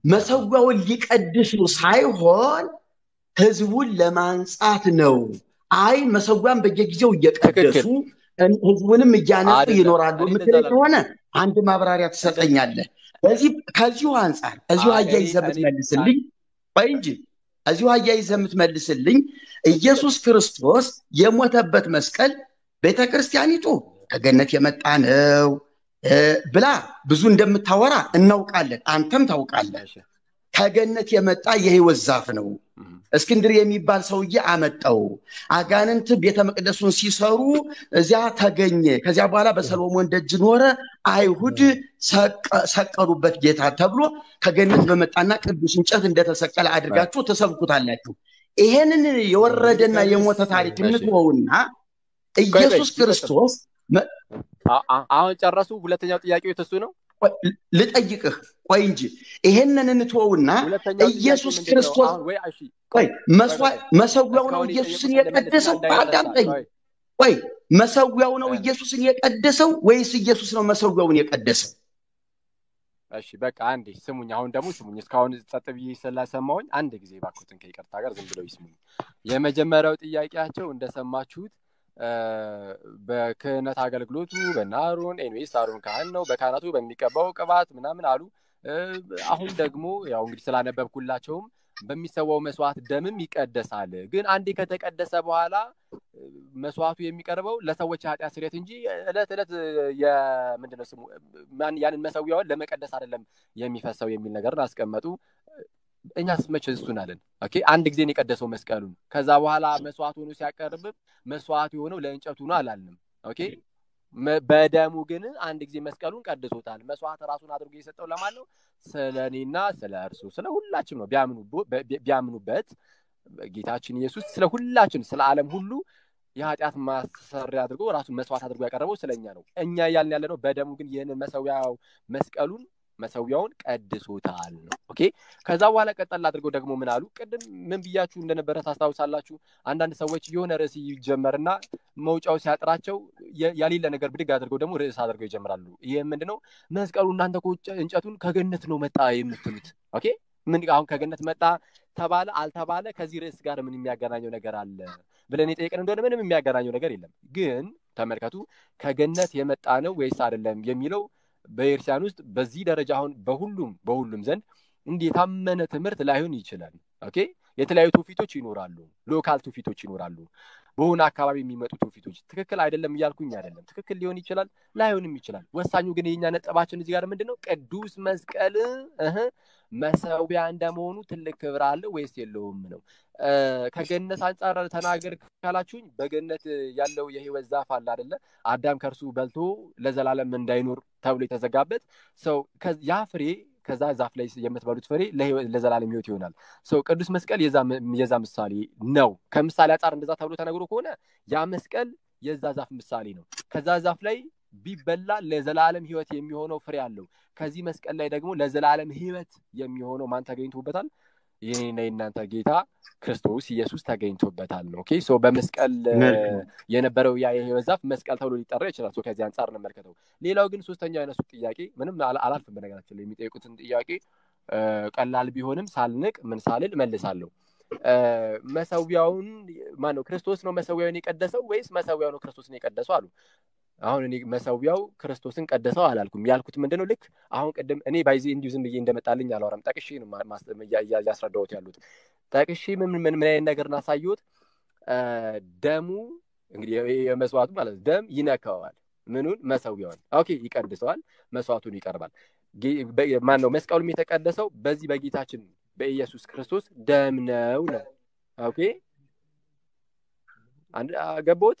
መሰዊያውን ሊቀድሱ ሳይሆን ህዝቡን ለማንጻት ነው። አይ መሰዊያን በየጊዜው እየቀደሱ ህዝቡንም እያነጹ ይኖራሉ የምትለኝ ከሆነ አንድ ማብራሪያ ትሰጠኛለህ። በዚህ ከዚሁ አንጻር ከዚሁ አያይዘህ የምትመልስልኝ ቆይ እንጂ እዚሁ አያይዘህ የምትመልስልኝ ኢየሱስ ክርስቶስ የሞተበት መስቀል ቤተ ክርስቲያኒቱ ከገነት የመጣ ነው ብላ ብዙ እንደምታወራ እናውቃለን። አንተም ታውቃለህ። ከገነት የመጣ የህይወት ዛፍ ነው። እስክንድር የሚባል ሰውዬ አመጣው። አጋንንት ቤተ መቅደሱን ሲሰሩ እዚያ ተገኘ። ከዚያ በኋላ በሰሎሞን ደጅ ኖረ። አይሁድ ሰቀሉበት ጌታ ተብሎ ከገነት በመጣና ቅዱስ እንጨት እንደተሰቀለ አድርጋችሁ ተሰብኩታላችሁ። ይሄንን የወረደና የሞተ ታሪክ እንትወውና ኢየሱስ ክርስቶስ አሁን ጨረሱ። ሁለተኛው ጥያቄ እሱ ነው። ልጠይቅህ ቆይ እንጂ ይሄንን እንትወውና ኢየሱስ ክርስቶስ ቆይ መሰዊያው ነው ኢየሱስን የቀደሰው አዳምጠኝ ቆይ መሰዊያው ነው ኢየሱስን የቀደሰው ወይስ ኢየሱስ ነው መሰዊያውን የቀደሰው እሺ በቃ አንዴ ስሙኝ አሁን ደግሞ ስሙኝ እስካሁን ጸጥ ብዬ ስለሰማሁኝ አንድ ጊዜ ባኩትን ከይቅርታ ጋር ዝም ብለው ይስሙኝ የመጀመሪያው ጥያቄያቸው እንደሰማችሁት በክህነት አገልግሎቱ በነ አሮን ኤንዌስ አሮን ካህን ነው በካህናቱ በሚቀባው ቅባት ምናምን አሉ አሁን ደግሞ ያው እንግዲህ ስላነበብኩላቸውም በሚሰዋው መስዋዕት ደምም ይቀደሳል ግን አንዴ ከተቀደሰ በኋላ መስዋዕቱ የሚቀርበው ለሰዎች ኃጢአት ስሬት እንጂ እለት እለት የምንድነው ስሙ ያንን መሰዊያውን ለመቀደስ አይደለም የሚፈሰው የሚል ነገርን አስቀመጡ እኛስ መቼ እሱን አለን ኦኬ አንድ ጊዜ የቀደሰው መስቀሉን ከዛ በኋላ መስዋዕት ሆኖ ሲያቀርብ መስዋዕት የሆነው ለእንጨቱ ነው አላልንም ኦኬ በደሙ ግን አንድ ጊዜ መስቀሉን ቀድሶታል መስዋዕት ራሱን አድርጎ የሰጠው ለማን ነው ስለ እኔና ስለ እርሱ ስለ ሁላችን ነው ቢያምኑበት ጌታችን ኢየሱስ ስለ ሁላችን ስለ ዓለም ሁሉ የኃጢአት ማሰሪያ አድርጎ ራሱን መስዋዕት አድርጎ ያቀረበው ስለኛ ነው እኛ እያልን ያለ ነው በደሙ ግን ይህንን መሰዊያው መስቀሉን መሰዊያውን ቀድሶታል ነው ኦኬ ከዛ በኋላ ቀጠል አድርገው ደግሞ ምን አሉ ቅድም ምን ብያችሁ እንደነበረ ታስታውሳላችሁ አንዳንድ ሰዎች የሆነ ርዕስ ይጀመርና መውጫው ሲያጥራቸው ያሌለ ነገር ብድግ አድርገው ደግሞ ርዕስ አድርገው ይጀምራሉ ይህ ምንድነው መስቀሉ እናንተ እንጨቱን ከገነት ነው መጣ የምትሉት ኦኬ ምን አሁን ከገነት መጣ ተባለ አልተባለ ከዚህ ርዕስ ጋር ምን የሚያገናኘው ነገር አለ ብለን የጠየቅን እንደሆነ ምንም የሚያገናኘው ነገር የለም ግን ተመልከቱ ከገነት የመጣ ነው ወይስ አይደለም የሚለው በኤርሲያን ውስጥ በዚህ ደረጃ አሁን በሁሉም በሁሉም ዘንድ እንዲህ የታመነ ትምህርት ላይሆን ይችላል ኦኬ የተለያዩ ትውፊቶች ይኖራሉ ሎካል ትውፊቶች ይኖራሉ በሆነ አካባቢ የሚመጡ ትውፊቶች ትክክል አይደለም እያልኩኝ አይደለም ትክክል ሊሆን ይችላል ላይሆንም ይችላል ወሳኙ ግን የኛ ነጥባችን እዚህ ጋር ምንድን ነው ቅዱስ መስቀል መሰዊያ እንደመሆኑ ትልቅ ክብር አለው ወይስ የለውም ነው ከገነት አንጻር ተናገር ካላችሁኝ በገነት ያለው የህይወት ዛፍ አለ አደለ አዳም ከእርሱ በልቶ ለዘላለም እንዳይኖር ተብሎ የተዘጋበት ሰው ያ ፍሬ ከዛ ዛፍ ላይ የምትበሉት ፍሬ ለዘላለም ህይወት ይሆናል ሰው ቅዱስ መስቀል የዛ ምሳሌ ነው ከምሳሌ አንጻር እንደዛ ተብሎ ተነግሮ ከሆነ ያ መስቀል የዛ ዛፍ ምሳሌ ነው ከዛ ዛፍ ላይ ቢበላ ለዘላለም ህይወት የሚሆነው ፍሬ አለው ከዚህ መስቀል ላይ ደግሞ ለዘላለም ህይወት የሚሆነው ማን ተገኝቶበታል ይህና የእናንተ ጌታ ክርስቶስ ኢየሱስ ተገኝቶበታል ነው ኦኬ ሶ በመስቀል የነበረው ያ የህይወት ዛፍ መስቀል ተብሎ ሊጠራ ይችላል ሶ ከዚህ አንጻር እንመልከተው ሌላው ግን ሶስተኛው ያነሱት ጥያቄ ምንም አላልፍም በነገራችን ላይ የሚጠይቁትን ጥያቄ ቀላል ቢሆንም ሳልንቅ ምን ሳልል መልሳለሁ መሰዊያውን ማን ነው ክርስቶስ ነው መሰዊያውን የቀደሰው ወይስ መሰዊያው ነው ክርስቶስን የቀደሰው አሉ አሁን እኔ መሰዊያው ክርስቶስን ቀደሰው አላልኩም ያልኩት ምንድነው ልክ አሁን ቅድም እኔ ባይዜ እንዲሁ ዝም ብዬ እንደመጣልኝ አላወራም ጠቅሼ ነው እያስረዳሁት ያሉት ጠቅሼ ምን ምን ምን አይነት ነገር እናሳየሁት ደሙ እንግዲህ የመስዋዕቱ ማለት ደም ይነካዋል ምኑን መሰዊያውን ኦኬ ይቀድሰዋል መስዋዕቱን ይቀርባል ማን ነው መስቀሉም የተቀደሰው በዚህ በጌታችን በኢየሱስ ክርስቶስ ደም ነው ነው ኦኬ ገቦት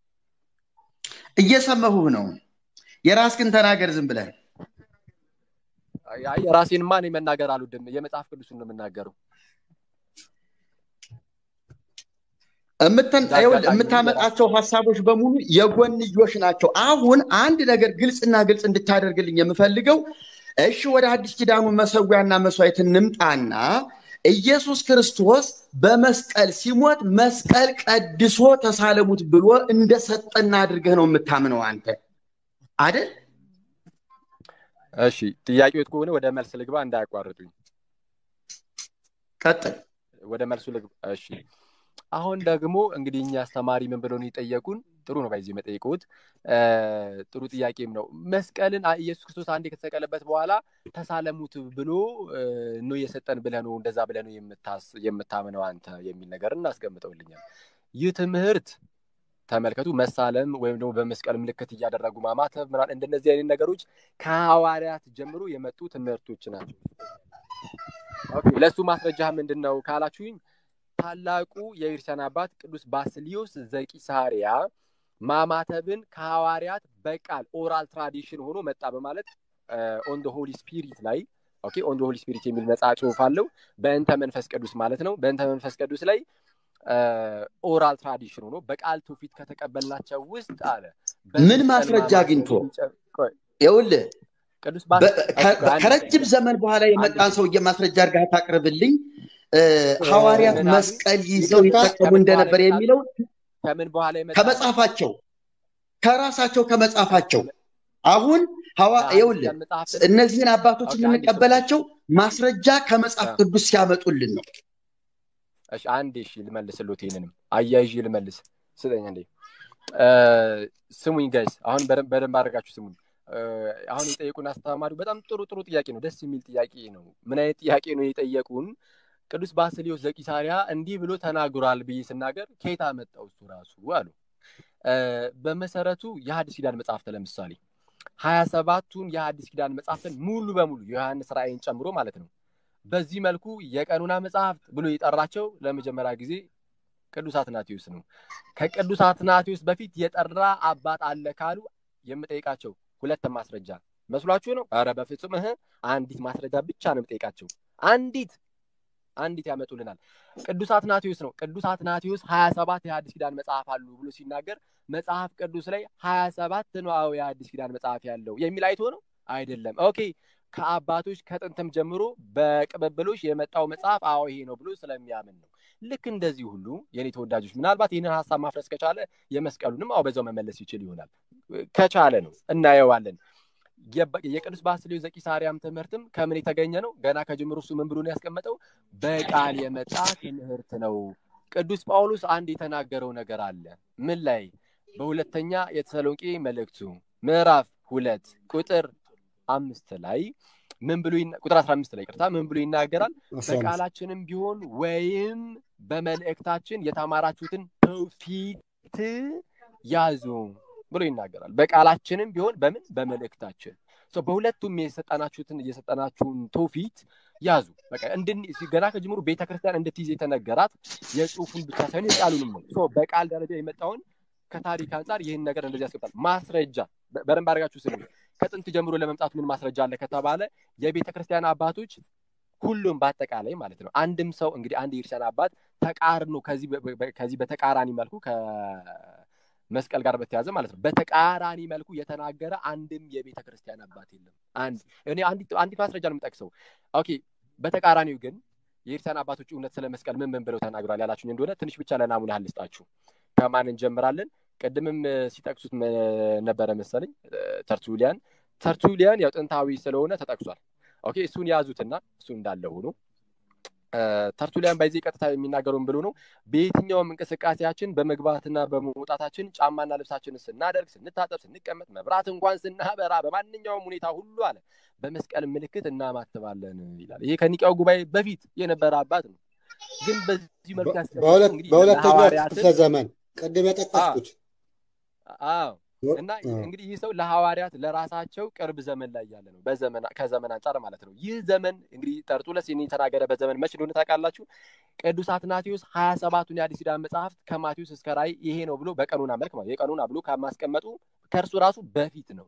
እየሰመሁህ ነው የራስክን ተናገር ዝም ብለህ የራሴን ማን መናገር አልወድም የመጽሐፍ ቅዱስን ነው የምናገረው የምታመጣቸው ሀሳቦች በሙሉ የጎንዮሽ ናቸው አሁን አንድ ነገር ግልጽና ግልጽ እንድታደርግልኝ የምፈልገው እሺ ወደ አዲስ ኪዳኑ መሰዊያና መስዋዕት እንምጣና ኢየሱስ ክርስቶስ በመስቀል ሲሞት መስቀል ቀድሶ ተሳለሙት ብሎ እንደሰጠና አድርገህ ነው የምታምነው አንተ አይደል እሺ ጥያቄዎት ከሆነ ወደ መልስ ልግባ እንዳያቋርጡኝ ቀጥል። ወደ መልሱ ልግ እሺ አሁን ደግሞ እንግዲህ እኛ አስተማሪ ምን ብለው ነው የጠየቁን? ጥሩ ነው ባይዚ የመጠየቁት ጥሩ ጥያቄም ነው። መስቀልን ኢየሱስ ክርስቶስ አንዴ ከተሰቀለበት በኋላ ተሳለሙት ብሎ ነው የሰጠን ብለህ ነው እንደዛ ብለህ ነው የምታምነው አንተ የሚል ነገር እናስቀምጠውልኛል። ይህ ትምህርት ተመልከቱ፣ መሳለም ወይም ደግሞ በመስቀል ምልክት እያደረጉ ማማተብ ምናምን እንደነዚህ አይነት ነገሮች ከሐዋርያት ጀምሮ የመጡ ትምህርቶች ናቸው። ለእሱ ማስረጃ ምንድን ነው ካላችሁኝ ታላቁ የቤተክርስቲያን አባት ቅዱስ ባስሊዮስ ዘቂሳሪያ ማማተብን ከሐዋርያት በቃል ኦራል ትራዲሽን ሆኖ መጣ በማለት ኦን ሆሊ ስፒሪት ላይ ኦኬ ኦን ሆሊ ስፒሪት የሚል ነጻ ጽሁፍ አለው። በእንተ መንፈስ ቅዱስ ማለት ነው። በእንተ መንፈስ ቅዱስ ላይ ኦራል ትራዲሽን ሆኖ በቃል ትውፊት ከተቀበልናቸው ውስጥ አለ ምን ማስረጃ አግኝቶ ይኸውልህ ቅዱስ ከረጅም ዘመን በኋላ የመጣን ሰውዬ ማስረጃ አድርገህ ታቅርብልኝ። ሐዋርያት መስቀል ይዘው ይጠቀሙ እንደነበር የሚለው ከምን በኋላ የመጣ ከመጽሐፋቸው ከራሳቸው ከመጽሐፋቸው አሁን ይኸውልህ እነዚህን አባቶች የምንቀበላቸው ማስረጃ ከመጽሐፍ ቅዱስ ሲያመጡልን ነው። እሺ አንዴ እሺ ልመልስልዎት፣ ይህንንም አያይዤ ልመልስ ስጠኝ እንዴ። ስሙኝ ጋይስ፣ አሁን በደንብ አድርጋችሁ ስሙኝ። አሁን የጠየቁን አስተማሪው በጣም ጥሩ ጥሩ ጥያቄ ነው። ደስ የሚል ጥያቄ ነው። ምን አይነት ጥያቄ ነው የጠየቁን? ቅዱስ ባስሊዮስ ዘቂሳሪያ እንዲህ ብሎ ተናግሯል ብዬ ስናገር ከየት አመጣው እሱ ራሱ አሉ። በመሰረቱ የሐዲስ ኪዳን መጽሐፍት ለምሳሌ ሀያ ሰባቱን የሐዲስ ኪዳን መጽሐፍትን ሙሉ በሙሉ የዮሐንስ ራእይን ጨምሮ ማለት ነው በዚህ መልኩ የቀኑና መጽሐፍት ብሎ የጠራቸው ለመጀመሪያ ጊዜ ቅዱስ አትናቴዎስ ነው። ከቅዱስ አትናቴዎስ በፊት የጠራ አባት አለ ካሉ የምጠይቃቸው ሁለት ማስረጃ መስሏችሁ ነው? ኧረ በፍጹም እህ አንዲት ማስረጃ ብቻ ነው የምጠይቃቸው። አንዲት አንዲት ያመጡልናል። ቅዱስ አትናቴዎስ ነው። ቅዱስ አትናቴዎስ ሀያ ሰባት የሐዲስ ኪዳን መጽሐፍ አሉ ብሎ ሲናገር መጽሐፍ ቅዱስ ላይ ሀያ ሰባት ነው አዎ የሐዲስ ኪዳን መጽሐፍ ያለው የሚል አይቶ ነው አይደለም። ኦኬ ከአባቶች ከጥንትም ጀምሮ በቅብብሎች የመጣው መጽሐፍ አዎ ይሄ ነው ብሎ ስለሚያምን ነው። ልክ እንደዚህ ሁሉ የኔ ተወዳጆች ምናልባት ይህንን ሀሳብ ማፍረስ ከቻለ የመስቀሉንም አዎ በዛው መመለስ ይችል ይሆናል። ከቻለ ነው እናየዋለን። የቅዱስ ባስልዮስ ዘቂሳርያም ትምህርትም ከምን የተገኘ ነው? ገና ከጅምሩ እሱ ምን ብሎ ነው ያስቀመጠው? በቃል የመጣ ትምህርት ነው። ቅዱስ ጳውሎስ አንድ የተናገረው ነገር አለ። ምን ላይ? በሁለተኛ የተሰሎንቄ መልእክቱ ምዕራፍ ሁለት ቁጥር አምስት ላይ ምን ብሎ ቁጥር አስራ አምስት ላይ ቅርታ ምን ብሎ ይናገራል? በቃላችንም ቢሆን ወይም በመልእክታችን የተማራችሁትን ትውፊት ያዙ ብሎ ይናገራል። በቃላችንም ቢሆን በምን በመልእክታችን በሁለቱም የሰጠናችሁትን የሰጠናችሁን ትውፊት ያዙ። በቃ ገና ከጅምሩ ቤተክርስቲያን እንድትይዝ የተነገራት የጽሁፉን ብቻ ሳይሆን የቃሉንም ነው። በቃል ደረጃ የመጣውን ከታሪክ አንጻር ይህን ነገር እንደዚህ ያስቀምጣል። ማስረጃ በደንብ አድርጋችሁ ስሙ። ከጥንት ጀምሮ ለመምጣቱ ምን ማስረጃ አለ ከተባለ የቤተ ክርስቲያን አባቶች ሁሉም በአጠቃላይ ማለት ነው። አንድም ሰው እንግዲህ አንድ የክርስቲያን አባት ተቃርኖ ከዚህ በተቃራኒ መልኩ ከመስቀል ጋር በተያዘ ማለት ነው በተቃራኒ መልኩ የተናገረ አንድም የቤተ ክርስቲያን አባት የለም። አንድ እኔ አንዲት ማስረጃ ነው የምጠቅሰው። ኦኬ በተቃራኒው ግን የክርስቲያን አባቶች እውነት ስለ መስቀል ምን ምን ብለው ተናግሯል ያላችሁኝ እንደሆነ ትንሽ ብቻ ለናሙና ልስጣችሁ። ከማን እንጀምራለን? ቅድምም ሲጠቅሱት ነበረ መሰለኝ ተርቱሊያን። ተርቱሊያን ያው ጥንታዊ ስለሆነ ተጠቅሷል። ኦኬ እሱን ያዙትና እሱ እንዳለ ሆኖ ተርቱሊያን ባይዜ ቀጥታ የሚናገረውን ብሎ ነው። በየትኛውም እንቅስቃሴያችን በመግባትና በመውጣታችን ጫማና ልብሳችንን ስናደርግ፣ ስንታጠብ፣ ስንቀመጥ፣ መብራት እንኳን ስናበራ፣ በማንኛውም ሁኔታ ሁሉ አለ በመስቀል ምልክት እናማትባለን ይላል። ይሄ ከኒቃው ጉባኤ በፊት የነበረ አባት ነው። ግን በዚህ መልኩ በሁለተኛው ክፍለ ዘመን ቅድም የጠቀስኩት አዎ እና እንግዲህ ይህ ሰው ለሐዋርያት ለራሳቸው ቅርብ ዘመን ላይ ያለ ነው፣ በዘመን ከዘመን አንጻር ማለት ነው። ይህ ዘመን እንግዲህ ጠርጡለስ ይህን የተናገረበት ዘመን መች እንደሆነ ታውቃላችሁ? ቅዱስ አትናቴዎስ ሀያ ሰባቱን የአዲስ ኪዳን መጽሐፍት ከማቴዎስ እስከ ራእይ ይሄ ነው ብሎ በቀኑና መልክ ማለት የቀኑና ብሎ ከማስቀመጡ ከእርሱ ራሱ በፊት ነው።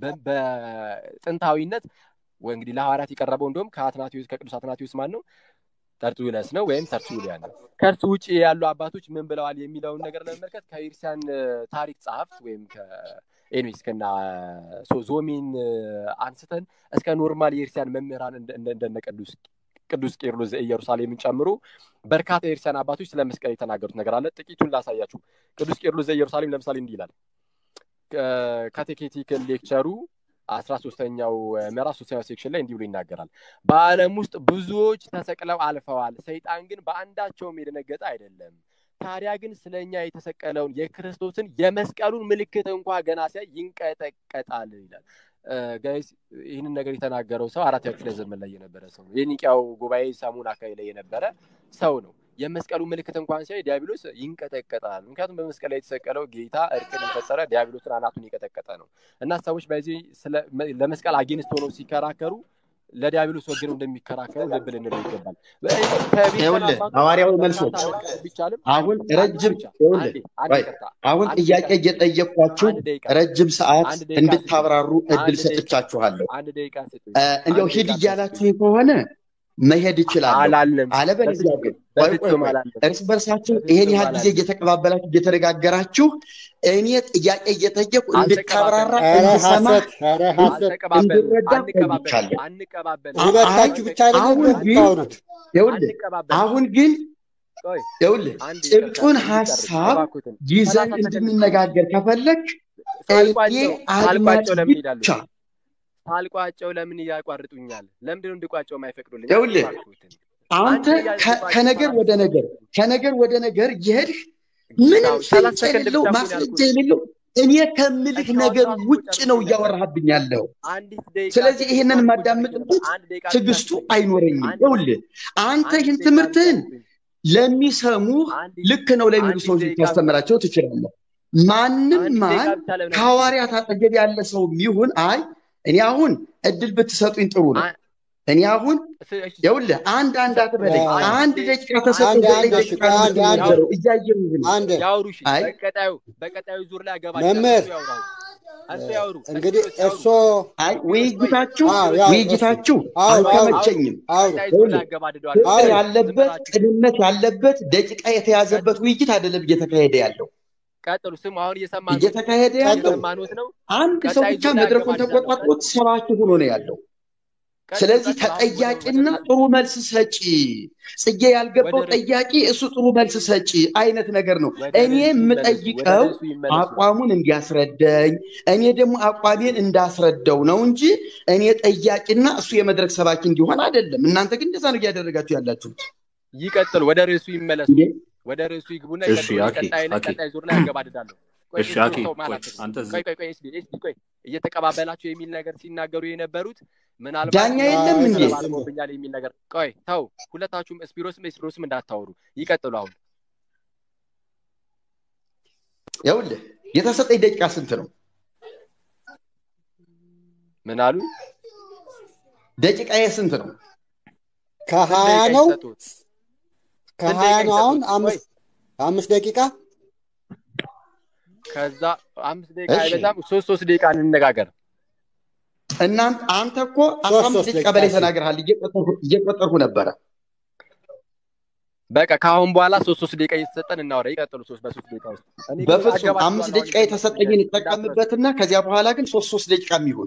በጥንታዊነት እንግዲህ ለሐዋርያት የቀረበው እንደውም ከአትናቴዎስ ከቅዱስ አትናቴዎስ ማን ነው ተርቱለስ ነው ወይም ተርቱሊያን ነው። ከእርሱ ውጭ ያሉ አባቶች ምን ብለዋል የሚለውን ነገር ለመመልከት ከኢርሲያን ታሪክ ጸሐፍት ወይም ኤኒዌይስ ከና ዞሚን አንስተን እስከ ኖርማል የኢርሲያን መምህራን እንደነ ቅዱስ ቅዱስ ቄርሎስ ዘኢየሩሳሌምን ጨምሮ በርካታ የኢርሲያን አባቶች ስለ መስቀል የተናገሩት ነገር አለ። ጥቂቱን ላሳያችሁ። ቅዱስ ቄርሎስ ዘኢየሩሳሌም ለምሳሌ እንዲህ ይላል። ካቴኬቲክ ሌክቸሩ አስራ ሶስተኛው ምዕራፍ ሶስተኛው ሴክሽን ላይ እንዲህ ብሎ ይናገራል። በዓለም ውስጥ ብዙዎች ተሰቅለው አልፈዋል፣ ሰይጣን ግን በአንዳቸውም የደነገጠ አይደለም። ታዲያ ግን ስለ እኛ የተሰቀለውን የክርስቶስን የመስቀሉን ምልክት እንኳ ገና ሲያይ ይንቀጠቀጣል ይላል። ጋይስ ይህንን ነገር የተናገረው ሰው አራተኛ ክፍለ ዘመን ላይ የነበረ ሰው ነው። የኒቂያው ጉባኤ ሰሙን አካባቢ ላይ የነበረ ሰው ነው። የመስቀሉ ምልክት እንኳን ሲያይ ዲያብሎስ ይንቀጠቀጣል። ምክንያቱም በመስቀል ላይ የተሰቀለው ጌታ እርቅን የፈጠረ ዲያብሎስን አናቱን የቀጠቀጠ ነው እና ሰዎች በዚህ ለመስቀል አጌንስት ሆነው ሲከራከሩ ለዲያብሎስ ወግነው እንደሚከራከሩ ልብ ልንለው ይገባል። ይኸውልህ ሐዋርያዊ መልሶች አሁን ረጅም አሁን ጥያቄ እየጠየኳችሁ ረጅም ሰዓት እንድታብራሩ እድል ሰጥቻችኋለሁ። እንዲያው ሂድ እያላችሁ ከሆነ መሄድ ይችላለሁ። አለበለዚያ ግን እርስ በርሳችሁ ይሄን ያህል ጊዜ እየተቀባበላችሁ እየተነጋገራችሁ እኔ ጥያቄ እየጠየቁ እንድታብራራ እንድሰማ እንድረዳ ቆይቻለሁ። አሁን ግን አሁን ግን ይኸውልህ ጭብጡን ሀሳብ ይዘን እንድንነጋገር ከፈለግ እኔ አድማጭ ብቻ ሳልቋጨው ለምን ያቋርጡኛል? ለምንድነው እንድቋጨው የማይፈቅዱልኝ? ይኸውልህ አንተ ከነገር ወደ ነገር ከነገር ወደ ነገር እየሄድህ ምንም ፍንጭ የሌለው ማስረጃ የሌለው እኔ ከምልህ ነገር ውጭ ነው እያወራህብኝ ያለው። ስለዚህ ይሄንን የማዳምጥበት ትዕግስቱ አይኖረኝም። ይኸውልህ አንተ ይህን ትምህርትህን ለሚሰሙህ ልክ ነው ለሚሉ ሰዎች ልታስተምራቸው ትችላለህ። ማንም ማን ከሐዋርያት አጠገብ ያለ ሰው ይሁን አይ እኔ አሁን እድል ብትሰጡኝ ጥሩ ነው። እኔ አሁን ይኸውልህ አንድ አንድ አትበለኝ። አንድ ደቂቃ ተሰጥቶ ዘጠኝ ደቂቃ ነው እያየሁህ ነው። በቀጣዩ ዙር ላይ መምህር እንግዲህ እርሶ አይ ውይይታችሁ ውይይታችሁ አልተመቸኝም። ያለበት ቅንነት ያለበት ደቂቃ የተያዘበት ውይይት አይደለም እየተካሄደ ያለው ቀጥሉ። ስሙ አሁን እየሰማ እየተካሄደ ያለው ነው። አንድ ሰው ብቻ መድረኩን ተቆጣጥሮት ሰባኪ ሆኖ ነው ያለው። ስለዚህ ተጠያቂና ጥሩ መልስ ሰጪ ጽጌ ያልገባው ጠያቂ እሱ ጥሩ መልስ ሰጪ አይነት ነገር ነው። እኔ የምጠይቀው አቋሙን እንዲያስረዳኝ እኔ ደግሞ አቋሜን እንዳስረዳው ነው እንጂ እኔ ጠያቂና እሱ የመድረክ ሰባኪ እንዲሆን አይደለም። እናንተ ግን እንደዛ ነው እያደረጋችሁ ያላችሁት። ይቀጥሉ፣ ወደ ርዕሱ ይመለሱ። ወደ ርዕሱ ይግቡና ቀጣይ ዙር ላይ ያገባድዳለሁ። ቆይ እየተቀባበላቸው የሚል ነገር ሲናገሩ የነበሩት ምናልባት ዳኛ የለም እንዴ ብኛል የሚል ነገር ቆይ ተው፣ ሁለታችሁም ስፒሮስም ስፒሮስም እንዳታወሩ ይቀጥሉ። አሁን ይኸውልህ የተሰጠኝ ደቂቃ ስንት ነው? ምን አሉ? ደቂቃዬ ስንት ነው? ከሀያ ነው ከሀያ ነው። አሁን አምስት ደቂቃ ከዛ አምስት ደቂቃ አይበዛም፣ ሶስት ሶስት ደቂቃ እንነጋገር። እናንተ አንተ እኮ አስራ አምስት ደቂቃ በላይ ተናግረሃል። እየቆጠርኩ ነበረ። በቃ ከአሁን በኋላ ሶስት ሶስት ደቂቃ እየተሰጠን እናወራ። ይቀጥሉ። ሶስት በሶስት ደቂቃ ውስጥ በፍጹም አምስት ደቂቃ የተሰጠኝን እጠቀምበትና ከዚያ በኋላ ግን ሶስት ሶስት ደቂቃ የሚሆን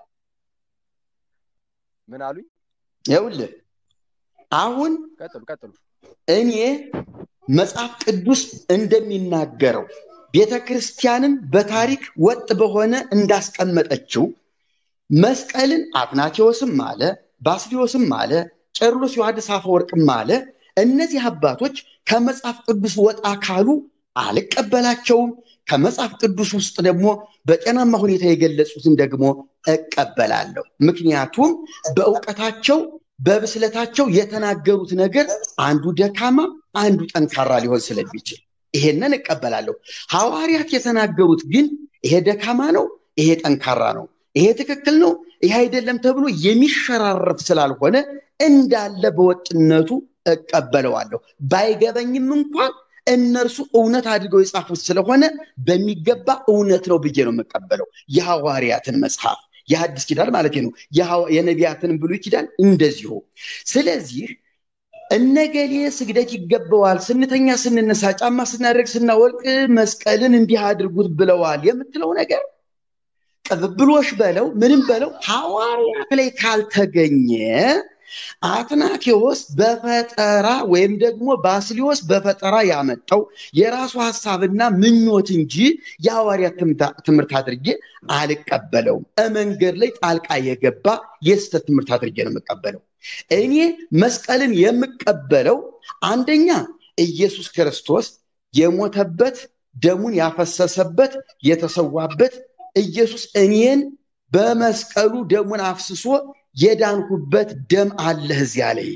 ምን አሉኝ? ይኸውልህ አሁን ቀጥሉ ቀጥሉ። እኔ መጽሐፍ ቅዱስ እንደሚናገረው ቤተ ክርስቲያንም በታሪክ ወጥ በሆነ እንዳስቀመጠችው መስቀልን አትናቴዎስም አለ፣ ባስሊዮስም አለ፣ ቄርሎስ ዮሐንስ አፈወርቅም አለ። እነዚህ አባቶች ከመጽሐፍ ቅዱስ ወጣ ካሉ አልቀበላቸውም። ከመጽሐፍ ቅዱስ ውስጥ ደግሞ በጤናማ ሁኔታ የገለጹትን ደግሞ እቀበላለሁ። ምክንያቱም በእውቀታቸው በብስለታቸው የተናገሩት ነገር አንዱ ደካማ አንዱ ጠንካራ ሊሆን ስለሚችል ይሄንን እቀበላለሁ። ሐዋርያት የተናገሩት ግን ይሄ ደካማ ነው፣ ይሄ ጠንካራ ነው፣ ይሄ ትክክል ነው፣ ይሄ አይደለም ተብሎ የሚሸራረፍ ስላልሆነ እንዳለ በወጥነቱ እቀበለዋለሁ። ባይገበኝም እንኳን እነርሱ እውነት አድርገው የጻፉት ስለሆነ በሚገባ እውነት ነው ብዬ ነው የምቀበለው። የሐዋርያትን መጽሐፍ የሐዲስ ኪዳን ማለት ነው፣ የነቢያትን ብሉይ ኪዳን እንደዚሁ። ስለዚህ እነገሌ ስግደት ይገባዋል፣ ስንተኛ፣ ስንነሳ፣ ጫማ ስናደርግ፣ ስናወልቅ መስቀልን እንዲህ አድርጉት ብለዋል የምትለው ነገር ቅብብሎሽ በለው ምንም በለው ሐዋርያት ላይ ካልተገኘ አትናቴዎስ በፈጠራ ወይም ደግሞ ባስሊዮስ በፈጠራ ያመጣው የራሱ ሀሳብና ምኞት እንጂ የሐዋርያት ትምህርት አድርጌ አልቀበለውም። መንገድ ላይ ጣልቃ የገባ የስህተት ትምህርት አድርጌ ነው የምቀበለው። እኔ መስቀልን የምቀበለው አንደኛ ኢየሱስ ክርስቶስ የሞተበት ደሙን ያፈሰሰበት የተሰዋበት ኢየሱስ እኔን በመስቀሉ ደሙን አፍስሶ የዳንኩበት ደም አለ እዚያ ላይ።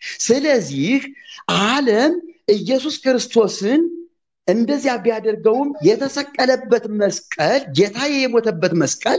ስለዚህ ዓለም ኢየሱስ ክርስቶስን እንደዚያ ቢያደርገውም የተሰቀለበት መስቀል ጌታዬ የሞተበት መስቀል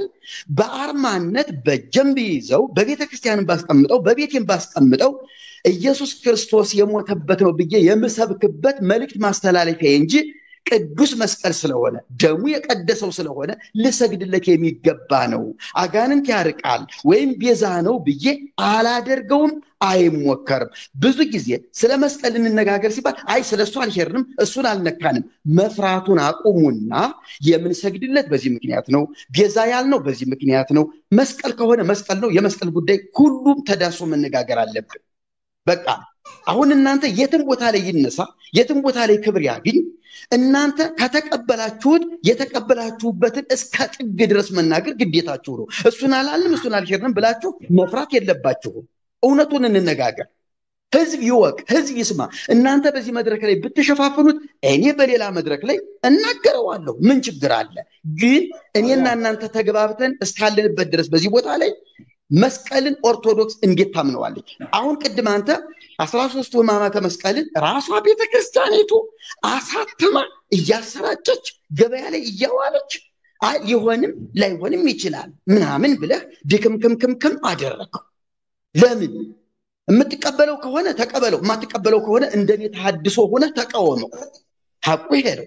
በአርማነት በጀም ይዘው በቤተ ክርስቲያንን ባስቀምጠው በቤቴን ባስቀምጠው ኢየሱስ ክርስቶስ የሞተበት ነው ብዬ የምሰብክበት መልእክት ማስተላለፊያ እንጂ ቅዱስ መስቀል ስለሆነ ደሙ የቀደሰው ስለሆነ ልሰግድለት የሚገባ ነው፣ አጋንንት ያርቃል ወይም ቤዛ ነው ብዬ አላደርገውም፣ አይሞከርም። ብዙ ጊዜ ስለ መስቀል እንነጋገር ሲባል አይ ስለ እሱ አልሄድንም፣ እሱን አልነካንም። መፍራቱን አቁሙና የምንሰግድለት በዚህ ምክንያት ነው፣ ቤዛ ያልነው በዚህ ምክንያት ነው። መስቀል ከሆነ መስቀል ነው። የመስቀል ጉዳይ ሁሉም ተዳሶ መነጋገር አለብን። በቃ አሁን እናንተ የትም ቦታ ላይ ይነሳ፣ የትም ቦታ ላይ ክብር ያግኝ እናንተ ከተቀበላችሁት የተቀበላችሁበትን እስከ ጥግ ድረስ መናገር ግዴታችሁ ነው። እሱን አላልንም እሱን አልሸርንም ብላችሁ መፍራት የለባችሁም። እውነቱን እንነጋገር። ህዝብ ይወቅ፣ ህዝብ ይስማ። እናንተ በዚህ መድረክ ላይ ብትሸፋፍኑት እኔ በሌላ መድረክ ላይ እናገረዋለሁ። ምን ችግር አለ? ግን እኔና እናንተ ተግባብተን እስካለንበት ድረስ በዚህ ቦታ ላይ መስቀልን ኦርቶዶክስ እንዴት ታምነዋለች? አሁን ቅድም አንተ አስራ ሶስቱ ህማማተ መስቀልን ራሷ ቤተ ክርስቲያኒቱ አሳትማ እያሰራጨች ገበያ ላይ እያዋለች ሊሆንም ላይሆንም ይችላል ምናምን ብለህ ድክምክምክምክም አደረገው። ለምን? የምትቀበለው ከሆነ ተቀበለው፣ የማትቀበለው ከሆነ እንደኔ ተሐድሶ ሆነ ተቃወመው። ሀቁ ይሄ ነው።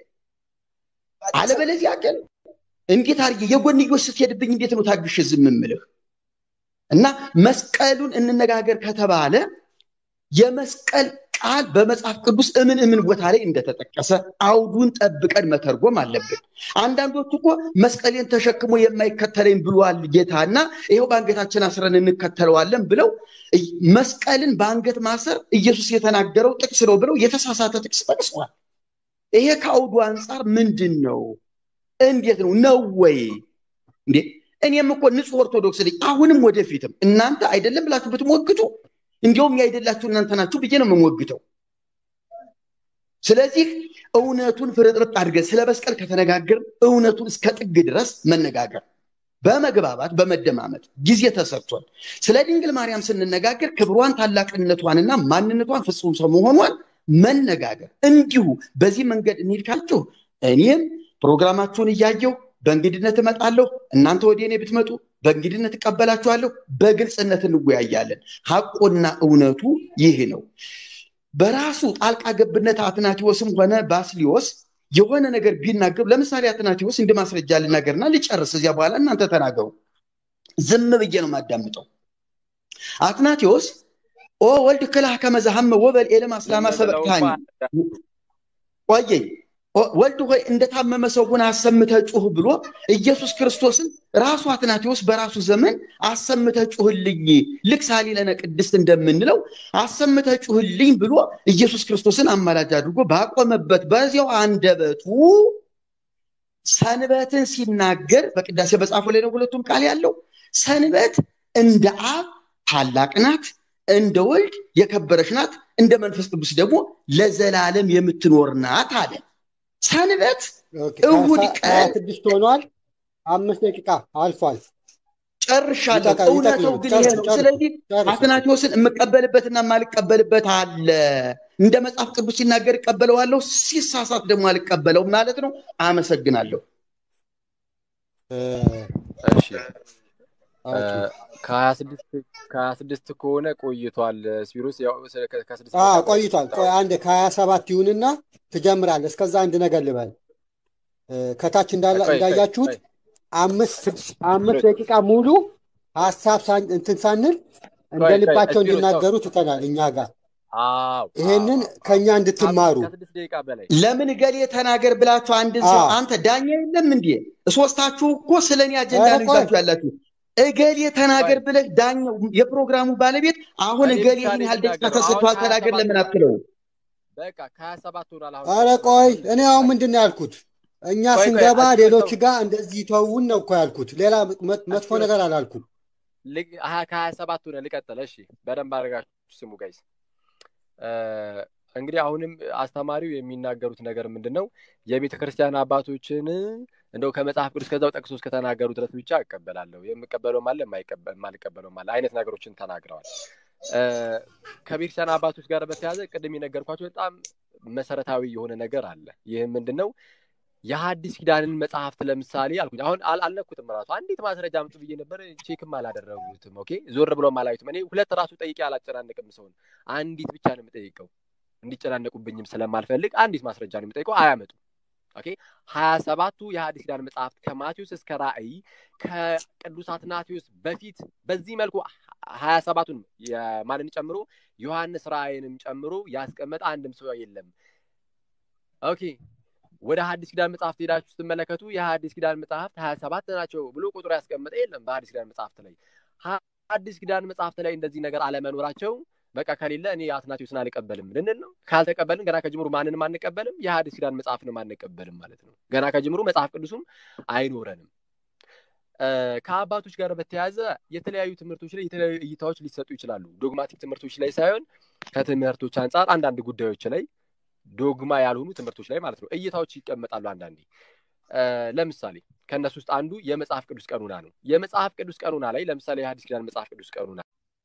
አለበለዚያ ግን እንዴት አድርጌ የጎንዮሽ ስትሄድብኝ እንዴት ነው ታግሽ ዝም የምልህ? እና መስቀሉን እንነጋገር ከተባለ የመስቀል ቃል በመጽሐፍ ቅዱስ እምን እምን ቦታ ላይ እንደተጠቀሰ አውዱን ጠብቀን መተርጎም አለብን። አንዳንዶቹ እኮ መስቀሌን ተሸክሞ የማይከተለኝ ብሏል ጌታና ይኸው በአንገታችን አስረን እንከተለዋለን ብለው መስቀልን በአንገት ማሰር ኢየሱስ የተናገረው ጥቅስ ነው ብለው የተሳሳተ ጥቅስ ጠቅሰዋል። ይሄ ከአውዱ አንጻር ምንድን ነው? እንዴት ነው ነው ወይ እንዴ? እኔም እኮ ንጹህ ኦርቶዶክስ ነኝ። አሁንም ወደፊትም እናንተ አይደለም ብላችሁ ብትሞግቱ እንዲያውም ያይደላችሁ እናንተ ናችሁ ብዬ ነው የምሞግተው። ስለዚህ እውነቱን ፍርጥርጥ አድርገን ስለ መስቀል ከተነጋገር እውነቱን እስከ ጥግ ድረስ መነጋገር በመግባባት በመደማመጥ ጊዜ ተሰጥቷል። ስለ ድንግል ማርያም ስንነጋገር ክብሯን ታላቅነቷንና ማንነቷን ፍጹም ሰው መሆኗን መነጋገር እንዲሁ በዚህ መንገድ እንሂድ ካላችሁ እኔም ፕሮግራማችሁን እያየው በእንግድነት እመጣለሁ። እናንተ ወደ እኔ ብትመጡ በእንግድነት እቀበላችኋለሁ። በግልጽነት እንወያያለን። ሐቁና እውነቱ ይህ ነው። በራሱ ጣልቃ ገብነት አትናቴዎስም ሆነ ባስሊዮስ የሆነ ነገር ቢናገሩ፣ ለምሳሌ አትናቴዎስ እንደ ማስረጃ ልናገርና ልጨርስ፣ እዚያ በኋላ እናንተ ተናገሩ። ዝም ብዬ ነው የማዳምጠው። አትናቴዎስ ኦ ወልድ ክላህ ከመዛሃመ ወበል ኤለም አስላማ ሰበቅታኒ ቆየኝ ወልድ ሆይ እንደታመመ ሰው ሆነ አሰምተህ ጩህ ብሎ ኢየሱስ ክርስቶስን ራሱ አትናቴዎስ በራሱ ዘመን አሰምተህ ጩህልኝ፣ ልክ ሳሊለነ ቅድስት እንደምንለው አሰምተህ ጩህልኝ ብሎ ኢየሱስ ክርስቶስን አማላጅ አድርጎ ባቆመበት በዚያው አንደበቱ ሰንበትን ሲናገር በቅዳሴ በጻፉ ላይ ነው ሁለቱም ቃል ያለው። ሰንበት እንደ አብ ታላቅ ናት፣ እንደ ወልድ የከበረች ናት፣ እንደ መንፈስ ቅዱስ ደግሞ ለዘላለም የምትኖር ናት አለ። ሰንበት እሁድ ቀን ስድስት ሆኗል። አምስት ደቂቃ አልፏል። ጨርሻለሁ። እውነተው ግን ይሄ ነው። ስለዚህ አትናቴዎስን የምቀበልበትና የማልቀበልበት አለ። እንደ መጽሐፍ ቅዱስ ሲናገር እቀበለዋለሁ፣ ሲሳሳት ደግሞ አልቀበለውም ማለት ነው። አመሰግናለሁ። እሺ ከሀያ ስድስት ከሆነ ቆይቷል። ስፒሮስ ቆይቷል። ቆይ አንድ ከሀያ ሰባት ይሁንና ትጀምራለህ። እስከዛ አንድ ነገር ልበል። ከታች እንዳያችሁት አምስት ደቂቃ ሙሉ ሀሳብ እንትን ሳንል እንደ ልባቸው እንዲናገሩ ትተናል እኛ ጋር። ይሄንን ከእኛ እንድትማሩ ለምን ገሌ ተናገር ብላችሁ አንድ ሰው አንተ ዳኛ የለም እንዴ? ሶስታችሁ እኮ ስለ እኔ አጀንዳ ነው ይዛችሁ ያላችሁ። እገሌ ተናገር ብለህ ዳኛው የፕሮግራሙ ባለቤት አሁን እኔ እገሌ ብቻ ይህን ነኝ ያህል ደቂቃ የምናገረው። ተሰጥቷል አሁን ተናገር 27 ለምን አትለው? በቃ ከሀያ ሰባት ሆኗል። አሁን ኧረ ቆይ እኔ አሁን ምንድን ነው ያልኩት? እኛ ቆይ ቆይ ስንገባ አትመጣው። ሌሎች ጋር እንደዚህ ተውን ነው እኮ ያልኩት። ሌላ መ- መጥፎ አትመጣው። ነገር አላልኩም። ልቅ- ሀያ- ከሀያ ሰባት ሆነ ልቀጥል። እሺ በደንብ አድርጋችሁ ስሙ ጋይስ። እንግዲህ አሁንም አስተማሪው የሚናገሩት ነገር ምንድን ነው? የቤተ ክርስቲያን አባቶችን እንደው ከመጽሐፍ ቅዱስ ከዛው ጠቅሶ እስከተናገሩ ድረስ ብቻ እቀበላለሁ። የምቀበለውም አለ የማይቀበ- የማልቀበለውም አለ አይነት ነገሮችን ተናግረዋል። እ፣ ከቤተክርስቲያን አባቶች ጋር በተያያዘ ቅድም የነገርኳቸው በጣም መሰረታዊ የሆነ ነገር አለ። ይህም ምንድን ነው? የሐዲስ ኪዳንን መጽሐፍት ለምሳሌ አልኩኝ። አሁን አል- አልነኩትም ራሱ አንዲት ማስረጃ አምጡ ብዬ ነበር፣ ቼክም አላደረጉትም። ኦኬ ዞር ብሎም አላዩትም። እኔ ሁለት ራሱ ጠይቄ አላጨናንቅም ሰውን፣ አንዲት ብቻ ነው የምጠይቀው። እንዲጨናነቁብኝም ስለማልፈልግ አንዲት ማስረጃ ነው የምጠይቀው። አያመጡም። ኦኬ ሀያ ሰባቱ የሐዲስ ኪዳን መጽሐፍት ከማቴዎስ እስከ ራእይ ከቅዱስ አትናቴዎስ በፊት በዚህ መልኩ ሀያ ሰባቱን የማንን ጨምሮ ዮሐንስ ራእይንም ጨምሮ ያስቀመጠ አንድም ሰው የለም። ኦኬ ወደ ሐዲስ ኪዳን መጽሐፍት ሄዳችሁ ስትመለከቱ የሐዲስ ኪዳን መጽሐፍት ሀያ ሰባት ናቸው ብሎ ቁጥሩ ያስቀመጠ የለም። በሐዲስ ኪዳን መጽሐፍት ላይ ሐዲስ ኪዳን መጽሐፍት ላይ እንደዚህ ነገር አለመኖራቸው በቃ ከሌለ እኔ አትናቴዎስን አልቀበልም ልንል ነው። ካልተቀበልን ገና ከጅምሩ ማንንም አንቀበልም፣ የሐዲስ ኪዳን መጽሐፍንም አንቀበልም ማለት ነው። ገና ከጅምሩ መጽሐፍ ቅዱስም አይኖረንም። እ፣ ከአባቶች ጋር በተያያዘ የተለያዩ ትምህርቶች ላይ የተለያዩ እይታዎች ሊሰጡ ይችላሉ። ዶግማቲክ ትምህርቶች ላይ ሳይሆን ከትምህርቶች አንጻር አንዳንድ ጉዳዮች ላይ ዶግማ ያልሆኑ ትምህርቶች ላይ ማለት ነው እይታዎች ይቀመጣሉ። አንዳንዴ እ፣ ለምሳሌ ከእነሱ ውስጥ አንዱ የመጽሐፍ ቅዱስ ቀኑና ነው። የመጽሐፍ ቅዱስ ቀኑና ላይ ለምሳሌ የሐዲስ ኪዳን መጽሐፍ ቅዱስ ቀኑና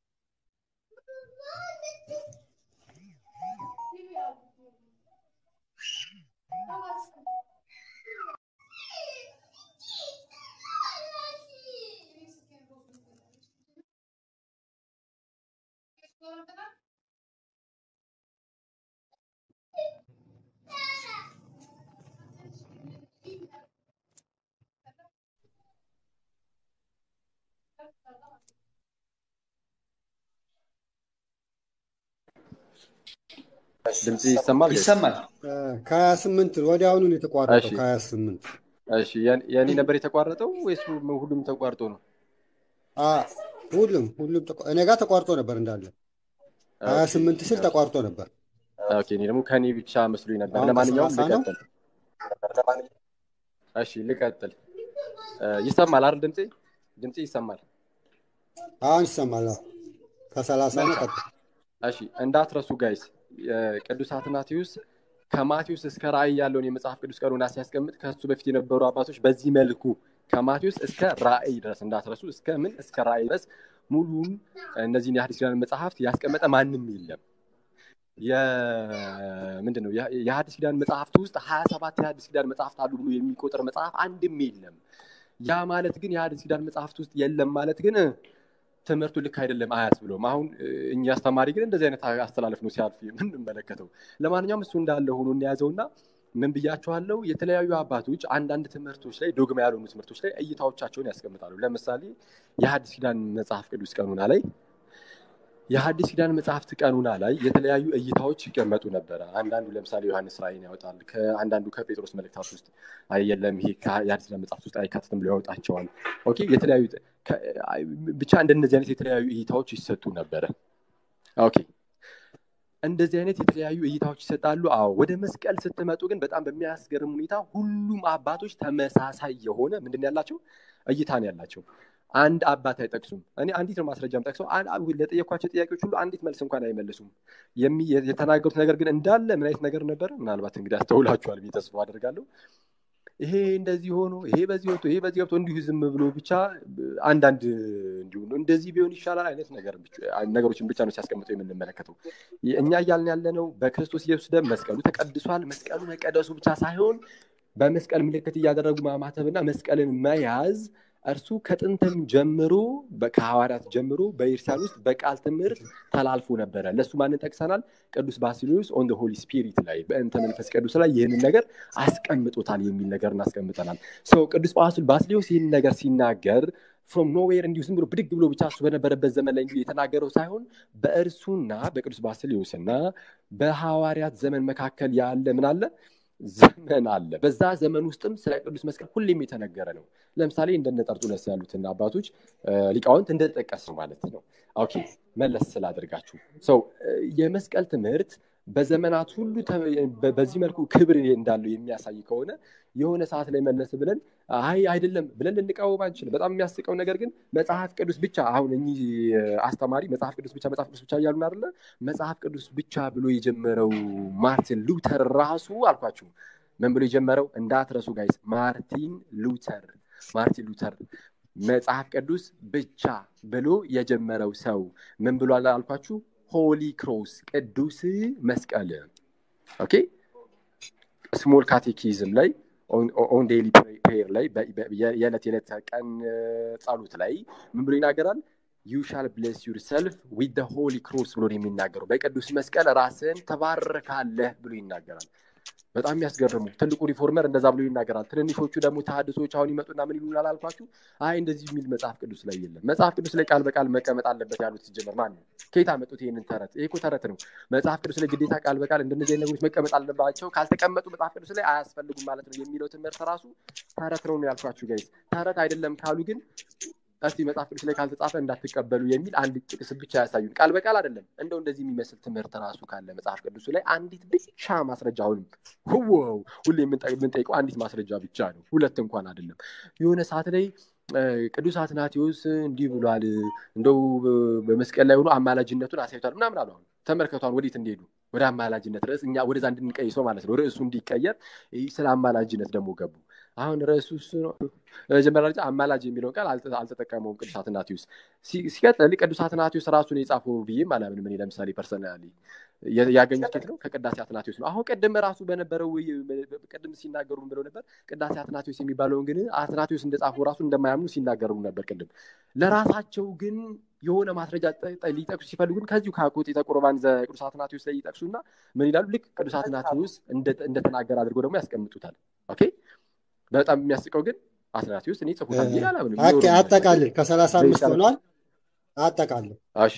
ድምፅ ይሰማል? ይሰማል። ከሀያ ስምንት ወዲያውኑ ነው የተቋረጠው። እሺ። ከሀያ ስምንት እሺ የኔ- የኔ ነበር የተቋረጠው ወይስ ሁሉም ተቋርጦ ነው? ሁሉም ሁሉም ተቋ- እኔ ጋር ተቋርጦ ነበር እንዳለ ሀያ ስምንት ስል ተቋርጦ ነበር። ኦኬ እኔ ደግሞ ከኔ ብቻ መስሎኝ ነበር። አሁን ለማንኛውም በሰላሳ ነው? ልቀጥል። እሺ ልቀጥል። እ፣ ይሰማል አይደል? ድምፄ ድምፄ ይሰማል። አሁን ይሰማል። አዎ። ከሰላሳ ነው ቀጥ እሺ እንዳትረሱ ጋይስ፣ ቅዱስ አትናቴዎስ ከማቴዎስ እስከ ራእይ ያለውን የመጽሐፍ ቅዱስ ቀኑና ሲያስቀምጥ ከሱ በፊት የነበሩ አባቶች በዚህ መልኩ ከማቴዎስ እስከ ራእይ ድረስ እንዳትረሱ፣ እስከ ምን እስከ ራእይ ድረስ ሙሉን እነዚህን የሐዲስ ኪዳን መጽሐፍት ያስቀመጠ ማንም የለም። ምንድን ነው የሐዲስ ኪዳን መጽሐፍት ውስጥ ሀያ ሰባት የሐዲስ ኪዳን መጽሐፍት አሉ ብሎ የሚቆጥር መጽሐፍ አንድም የለም። ያ ማለት ግን የሐዲስ ኪዳን መጽሐፍት ውስጥ የለም ማለት ግን ትምህርቱ ልክ አይደለም አያስብለውም። አሁን እኛ አስተማሪ ግን እንደዚህ አይነት አስተላለፍ ነው ሲያልፍ የምንመለከተው። ለማንኛውም እሱ እንዳለ ሆኖ እንያዘውና ምን ብያቸዋለሁ? የተለያዩ አባቶች አንዳንድ ትምህርቶች ላይ ዶግማ ያልሆኑ ትምህርቶች ላይ እይታዎቻቸውን ያስቀምጣሉ። ለምሳሌ የሐዲስ ኪዳን መጽሐፍ ቅዱስ ቀኑና ላይ የሐዲስ ኪዳን መጽሐፍት ቀኑና ላይ የተለያዩ እይታዎች ይቀመጡ ነበረ። አንዳንዱ ለምሳሌ ዮሐንስ ራእይን ያወጣል። አንዳንዱ ከጴጥሮስ መልእክታት ውስጥ የለም ይሄ የሐዲስ ኪዳን መጽሐፍት ውስጥ አይካትትም ብሎ ያወጣቸዋል። ኦኬ የተለያዩ ብቻ እንደነዚህ አይነት የተለያዩ እይታዎች ይሰጡ ነበረ። ኦኬ እንደዚህ አይነት የተለያዩ እይታዎች ይሰጣሉ። አዎ ወደ መስቀል ስትመጡ ግን በጣም በሚያስገርም ሁኔታ ሁሉም አባቶች ተመሳሳይ የሆነ ምንድን ያላቸው እይታ ነው ያላቸው። አንድ አባት አይጠቅሱም። እኔ አንዲት ነው ማስረጃም ጠቅሰው ለጠየኳቸው ጥያቄዎች ሁሉ አንዲት መልስ እንኳን አይመልሱም። የተናገሩት ነገር ግን እንዳለ ምን አይነት ነገር ነበረ? ምናልባት እንግዲህ አስተውላችኋል ብዬ ተስፋ አደርጋለሁ። ይሄ እንደዚህ ሆኖ ይሄ በዚህ ወጥቶ ይሄ በዚህ ገብቶ እንዲሁ ዝም ብሎ ብቻ አንዳንድ እንዲሁ እንደዚህ ቢሆን ይሻላል አይነት ነገሮችን ብቻ ነው ሲያስቀምጡ የምንመለከተው። እኛ እያልን ያለነው በክርስቶስ ኢየሱስ ደም መስቀሉ ተቀድሷል። መስቀሉ መቀደሱ ብቻ ሳይሆን በመስቀል ምልክት እያደረጉ ማማተብና መስቀልን መያዝ እርሱ ከጥንትም ጀምሮ ከሐዋርያት ጀምሮ በኢርሳን ውስጥ በቃል ትምህርት ተላልፎ ነበረ። ለእሱ ማንን ጠቅሰናል? ቅዱስ ባሲሊዮስ ኦን ደ ሆሊ ስፒሪት ላይ በእንተ መንፈስ ቅዱስ ላይ ይህንን ነገር አስቀምጦታል የሚል ነገር እናስቀምጠናል። ቅዱስ ባሲሊዮስ ይህንን ነገር ሲናገር ፍሮም ኖዌር እንዲሁ ዝም ብሎ ብድግ ብሎ ብቻ እሱ በነበረበት ዘመን ላይ እንዲሁ የተናገረው ሳይሆን በእርሱና በቅዱስ ባሲሊዮስ እና በሐዋርያት ዘመን መካከል ያለ ምን አለ ዘመን አለ። በዛ ዘመን ውስጥም ስለ ቅዱስ መስቀል ሁሌም የተነገረ ነው። ለምሳሌ እንደነ ጠርጡለስ ያሉትን አባቶች ሊቃውንት እንደጠቀስ ነው ማለት ነው። ኦኬ መለስ ስላደርጋችሁ ሰው የመስቀል ትምህርት በዘመናት ሁሉ በዚህ መልኩ ክብር እንዳለው የሚያሳይ ከሆነ የሆነ ሰዓት ላይ መለስ ብለን አይ አይደለም ብለን ልንቃወም አንችልም። በጣም የሚያስቀው ነገር ግን መጽሐፍ ቅዱስ ብቻ አሁን እኚህ አስተማሪ መጽሐፍ ቅዱስ ብቻ መጽሐፍ ቅዱስ ብቻ እያሉን አይደለ? መጽሐፍ ቅዱስ ብቻ ብሎ የጀመረው ማርቲን ሉተር ራሱ አልኳችሁ ምን ብሎ የጀመረው እንዳትረሱ ጋይስ፣ ማርቲን ሉተር ማርቲን ሉተር መጽሐፍ ቅዱስ ብቻ ብሎ የጀመረው ሰው ምን ብሎ አልኳችሁ? ሆሊ ክሮስ ቅዱስ መስቀል ኦኬ ስሞል ካቴኪዝም ላይ ኦን ዴይሊ ፕሬየር ላይ የዕለት የዕለት ቀን ጸሎት ላይ ምን ብሎ ይናገራል? ዩ ሻል ብሌስ ዩር ሰልፍ ዊት ሆሊ ክሮስ ብሎ የሚናገረው በቅዱስ መስቀል ራስን ተባርካለህ ብሎ ይናገራል። በጣም የሚያስገርሙ ትልቁ ሪፎርመር እንደዛ ብሎ ይናገራል። ትንንሾቹ ደግሞ ተሐድሶች አሁን ይመጡና ምን ይሉናል አልኳችሁ? አይ እንደዚህ የሚል መጽሐፍ ቅዱስ ላይ የለም። መጽሐፍ ቅዱስ ላይ ቃል በቃል መቀመጥ አለበት ያሉት ሲጀመር ማን ነው? ከየት አመጡት ይህንን ተረት? ይሄ እኮ ተረት ነው። መጽሐፍ ቅዱስ ላይ ግዴታ ቃል በቃል እንደነዚህ አይነት ነገሮች መቀመጥ አለባቸው፣ ካልተቀመጡ መጽሐፍ ቅዱስ ላይ አያስፈልጉም ማለት ነው የሚለው ትምህርት ራሱ ተረት ነው ያልኳችሁ ጋይስ። ተረት አይደለም ካሉ ግን እስቲ መጽሐፍ ቅዱስ ላይ ካልተጻፈ እንዳትቀበሉ የሚል አንድ ጥቅስ ብቻ ያሳዩን። ቃል በቃል አይደለም። እንደው እንደዚህ የሚመስል ትምህርት ራሱ ካለ መጽሐፍ ቅዱሱ ላይ አንዲት ብቻ ማስረጃ አሁንም ህወው ሁሌ የምንጠይቀው አንዲት ማስረጃ ብቻ ነው፣ ሁለት እንኳን አይደለም። የሆነ ሰዓት ላይ ቅዱስ አትናቴዎስ እንዲህ ብሏል፣ እንደው በመስቀል ላይ ሆኖ አማላጅነቱን አሳይቷል ምናምን አሉ። አሁን ተመልከቷን ወዴት እንደሄዱ ወደ አማላጅነት ርዕስ እኛ ወደዛ እንድንቀይሰው ማለት ነው። ርዕሱ እንዲቀየር ስለ አማላጅነት ደግሞ ገቡ። አሁን ርዕሱ እሱ ነው። መጀመሪያ ደረጃ አማላጅ የሚለውን ቃል አልተጠቀመውም ቅዱስ አትናቴዎስ። ሲቀጥል ቅዱስ አትናቴዎስ ራሱን የጻፈው ብዬም አላምንም እኔ ለምሳሌ ፐርሰናሊ ያገኙት ኬት ነው ከቅዳሴ አትናቴዎስ ነው። አሁን ቅድም ራሱ በነበረው ቅድም ሲናገሩ ብለው ነበር። ቅዳሴ አትናቴዎስ የሚባለውን ግን አትናቴዎስ እንደጻፈው ራሱ እንደማያምኑ ሲናገሩ ነበር ቅድም። ለራሳቸው ግን የሆነ ማስረጃ ሊጠቅሱ ሲፈልጉ ግን ከዚሁ ከአኮቴተ ቁርባን ዘቅዱስ አትናቴዎስ ላይ ይጠቅሱና ምን ይላሉ? ልክ ቅዱስ አትናቴዎስ እንደተናገረ አድርገው ደግሞ ያስቀምጡታል። ኦኬ በጣም የሚያስቀው ግን አትናቴዎስ እኔ ጽፉታል ብዬ አላምንም። አጠቃልል ከሰላሳ አምስት ሆኗል። አጠቃልል እሺ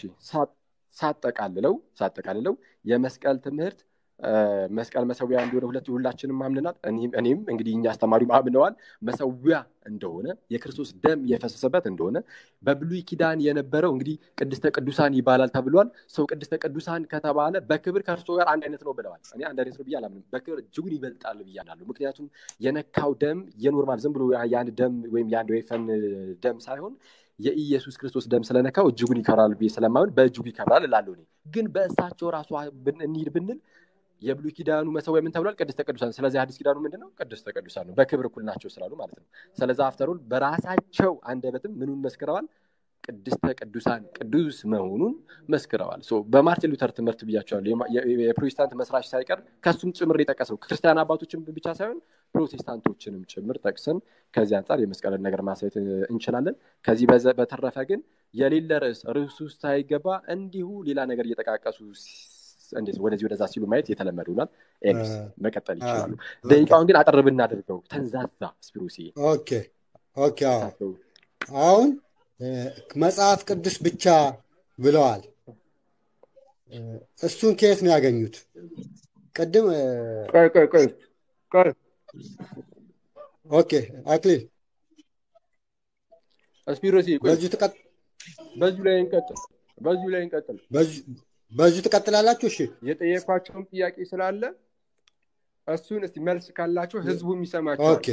ሳጠቃልለው ሳጠቃልለው የመስቀል ትምህርት መስቀል መሰዊያ እንደሆነ ሁለት ሁላችንም አምነናል። እኔም እንግዲህ እኛ አስተማሪም አምነዋል። መሰዊያ እንደሆነ የክርስቶስ ደም የፈሰሰበት እንደሆነ በብሉይ ኪዳን የነበረው እንግዲህ ቅድስተ ቅዱሳን ይባላል ተብሏል። ሰው ቅድስተ ቅዱሳን ከተባለ በክብር ከእርሶ ጋር አንድ አይነት ነው ብለዋል። እኔ አንድ አይነት ነው ብዬ አላምንም። በክብር እጅጉን ይበልጣል ብዬ አምናለሁ። ምክንያቱም የነካው ደም የኖርማል ዝም ብሎ የአንድ ደም ወይም የአንድ ወይፈን ደም ሳይሆን የኢየሱስ ክርስቶስ ደም ስለነካው እጅጉን ይከብራል ብዬ ስለማይሆን በእጅጉ ይከብራል እላለሁ። እኔ ግን በእሳቸው ራሱ እንሂድ ብንል የብሉይ ኪዳኑ መሰዊያ ምን ተብሏል? ቅድስተ ቅዱሳን። ስለዚህ አዲስ ኪዳኑ ምንድን ነው? ቅድስተ ቅዱሳን ነው። በክብር እኩል ናቸው ስላሉ ማለት ነው። ስለዚ አፍተሩል በራሳቸው አንደበትም ምኑን መስክረዋል? ቅድስተ ቅዱሳን ቅዱስ መሆኑን መስክረዋል። በማርቲን ሉተር ትምህርት ብያቸዋለሁ። የፕሮቴስታንት መስራች ሳይቀር ከሱም ጭምር የጠቀሰው ክርስቲያን አባቶችን ብቻ ሳይሆን ፕሮቴስታንቶችንም ጭምር ጠቅሰን ከዚህ አንጻር የመስቀልን ነገር ማሳየት እንችላለን። ከዚህ በተረፈ ግን የሌለ ርዕስ ርዕሱ ውስጥ ሳይገባ እንዲሁ ሌላ ነገር እየጠቃቀሱ እንዴት ወደዚህ ወደዛ ሲሉ ማየት የተለመደ ሆኗል። ኤኒስ መቀጠል ይችላሉ። ደቂቃውን ግን አጠር ብናደርገው ተንዛዛ ስፒሮሲ ኦኬ ኦኬ። አሁን መጽሐፍ ቅዱስ ብቻ ብለዋል። እሱን ከየት ነው ያገኙት? ቅድም ቆይ ቆይ ቆይ ቆይ ኦኬ አክሊል ስፒሮሲ በዚሁ ትቀጥ በዚሁ ላይ እንቀጥል በዚሁ ላይ እንቀጥል በዚሁ ትቀጥላላችሁ። እሺ የጠየኳቸውን ጥያቄ ስላለ እሱን እስቲ መልስ ካላቸው ህዝቡ የሚሰማቸው ኦኬ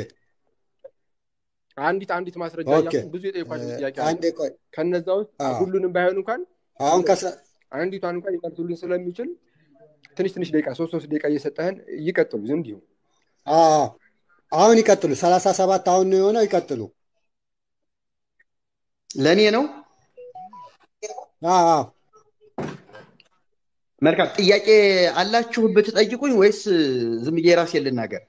አንዲት አንዲት ማስረጃ ኦኬ። እያልኩ ብዙ የጠየኳቸው ጥያቄ አለ። አንዴ ቆይ ከነዛ ውስጥ አዎ። ሁሉንም ባይሆን እንኳን አሁን ከሰ አንዲቷን እንኳን ሊመልሱልን ስለሚችል ትንሽ ትንሽ ደቂቃ ሶስት ሶስት ደቂቃ እየሰጠህን ይቀጥሉ እንዲሁ አዎ፣ አሁን ይቀጥሉ። ሰላሳ ሰባት አሁን ነው የሆነው። ይቀጥሉ። ለእኔ ነው። አዎ፣ አዎ። መልካም ጥያቄ አላችሁ ብትጠይቁኝ ወይስ ዝም ብዬ ራሴን ልናገር?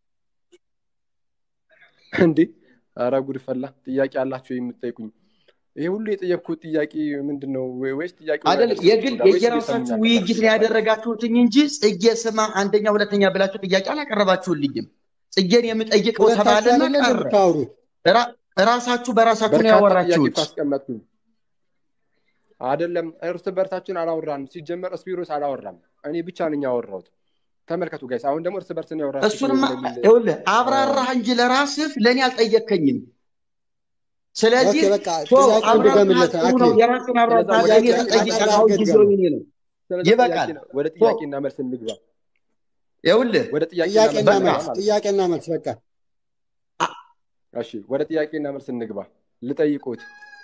እንዴ ኧረ ጉድ ፈላ። ጥያቄ አላችሁ የምትጠይቁኝ? ይሄ ሁሉ የጠየቅኩት ጥያቄ ምንድን ነው? ወይስ ጥያቄ አይደለም የግል የየራሳችሁ ውይይት ነው ያደረጋችሁትኝ እንጂ ጽጌ ስማ አንደኛ ሁለተኛ ብላችሁ ጥያቄ አላቀረባችሁልኝም። ጽጌን የምጠይቀው ሁለታችሁ ተባለና አይደለ ቀረ። የምታወሩት? ራ- ራሳችሁ በራሳችሁ ነው በርካታ ጥያቄ ያወራችሁት። እኮ አስቀመጥኩኝ። አይደለም እርስ በርሳችን አላወራንም። ሲጀመር ስፒሮስ አላወራም። እኔ ብቻ ነኝ ያወራሁት። ተመልከቱ ጋይስ። አሁን ደግሞ እርስ በርስ ነው ያወራችሁት እሱንማ ወደሚል ይኸውልህ አብራራህ እንጂ ለራስህ ለእኔ አልጠየከኝም። ስለዚህ ኦኬ በቃ ቶ ጥያቄውን አብራርተሃል ድገምለት ጥሩ ነው። አክሊል የራስን አብራርተሃል። ወደ ለእኔ ጥያቄ ተጠይቀህ አጠር አሁን አድርገህ ጊዜው ድገመው። የእኔ ነው። ስለዚህ ይበቃል። ጥያቄ ወደ ቶ ጥያቄና መልስ እንግባ። ይኸውልህ ወደ ጥያቄና ጥያቄና መልስ በቃ እንግባ መልስ ማለት ነው። ጥያቄና መልስ በቃ አ- እሺ ወደ ጥያቄና መልስ እንግባ። ልጠይቁት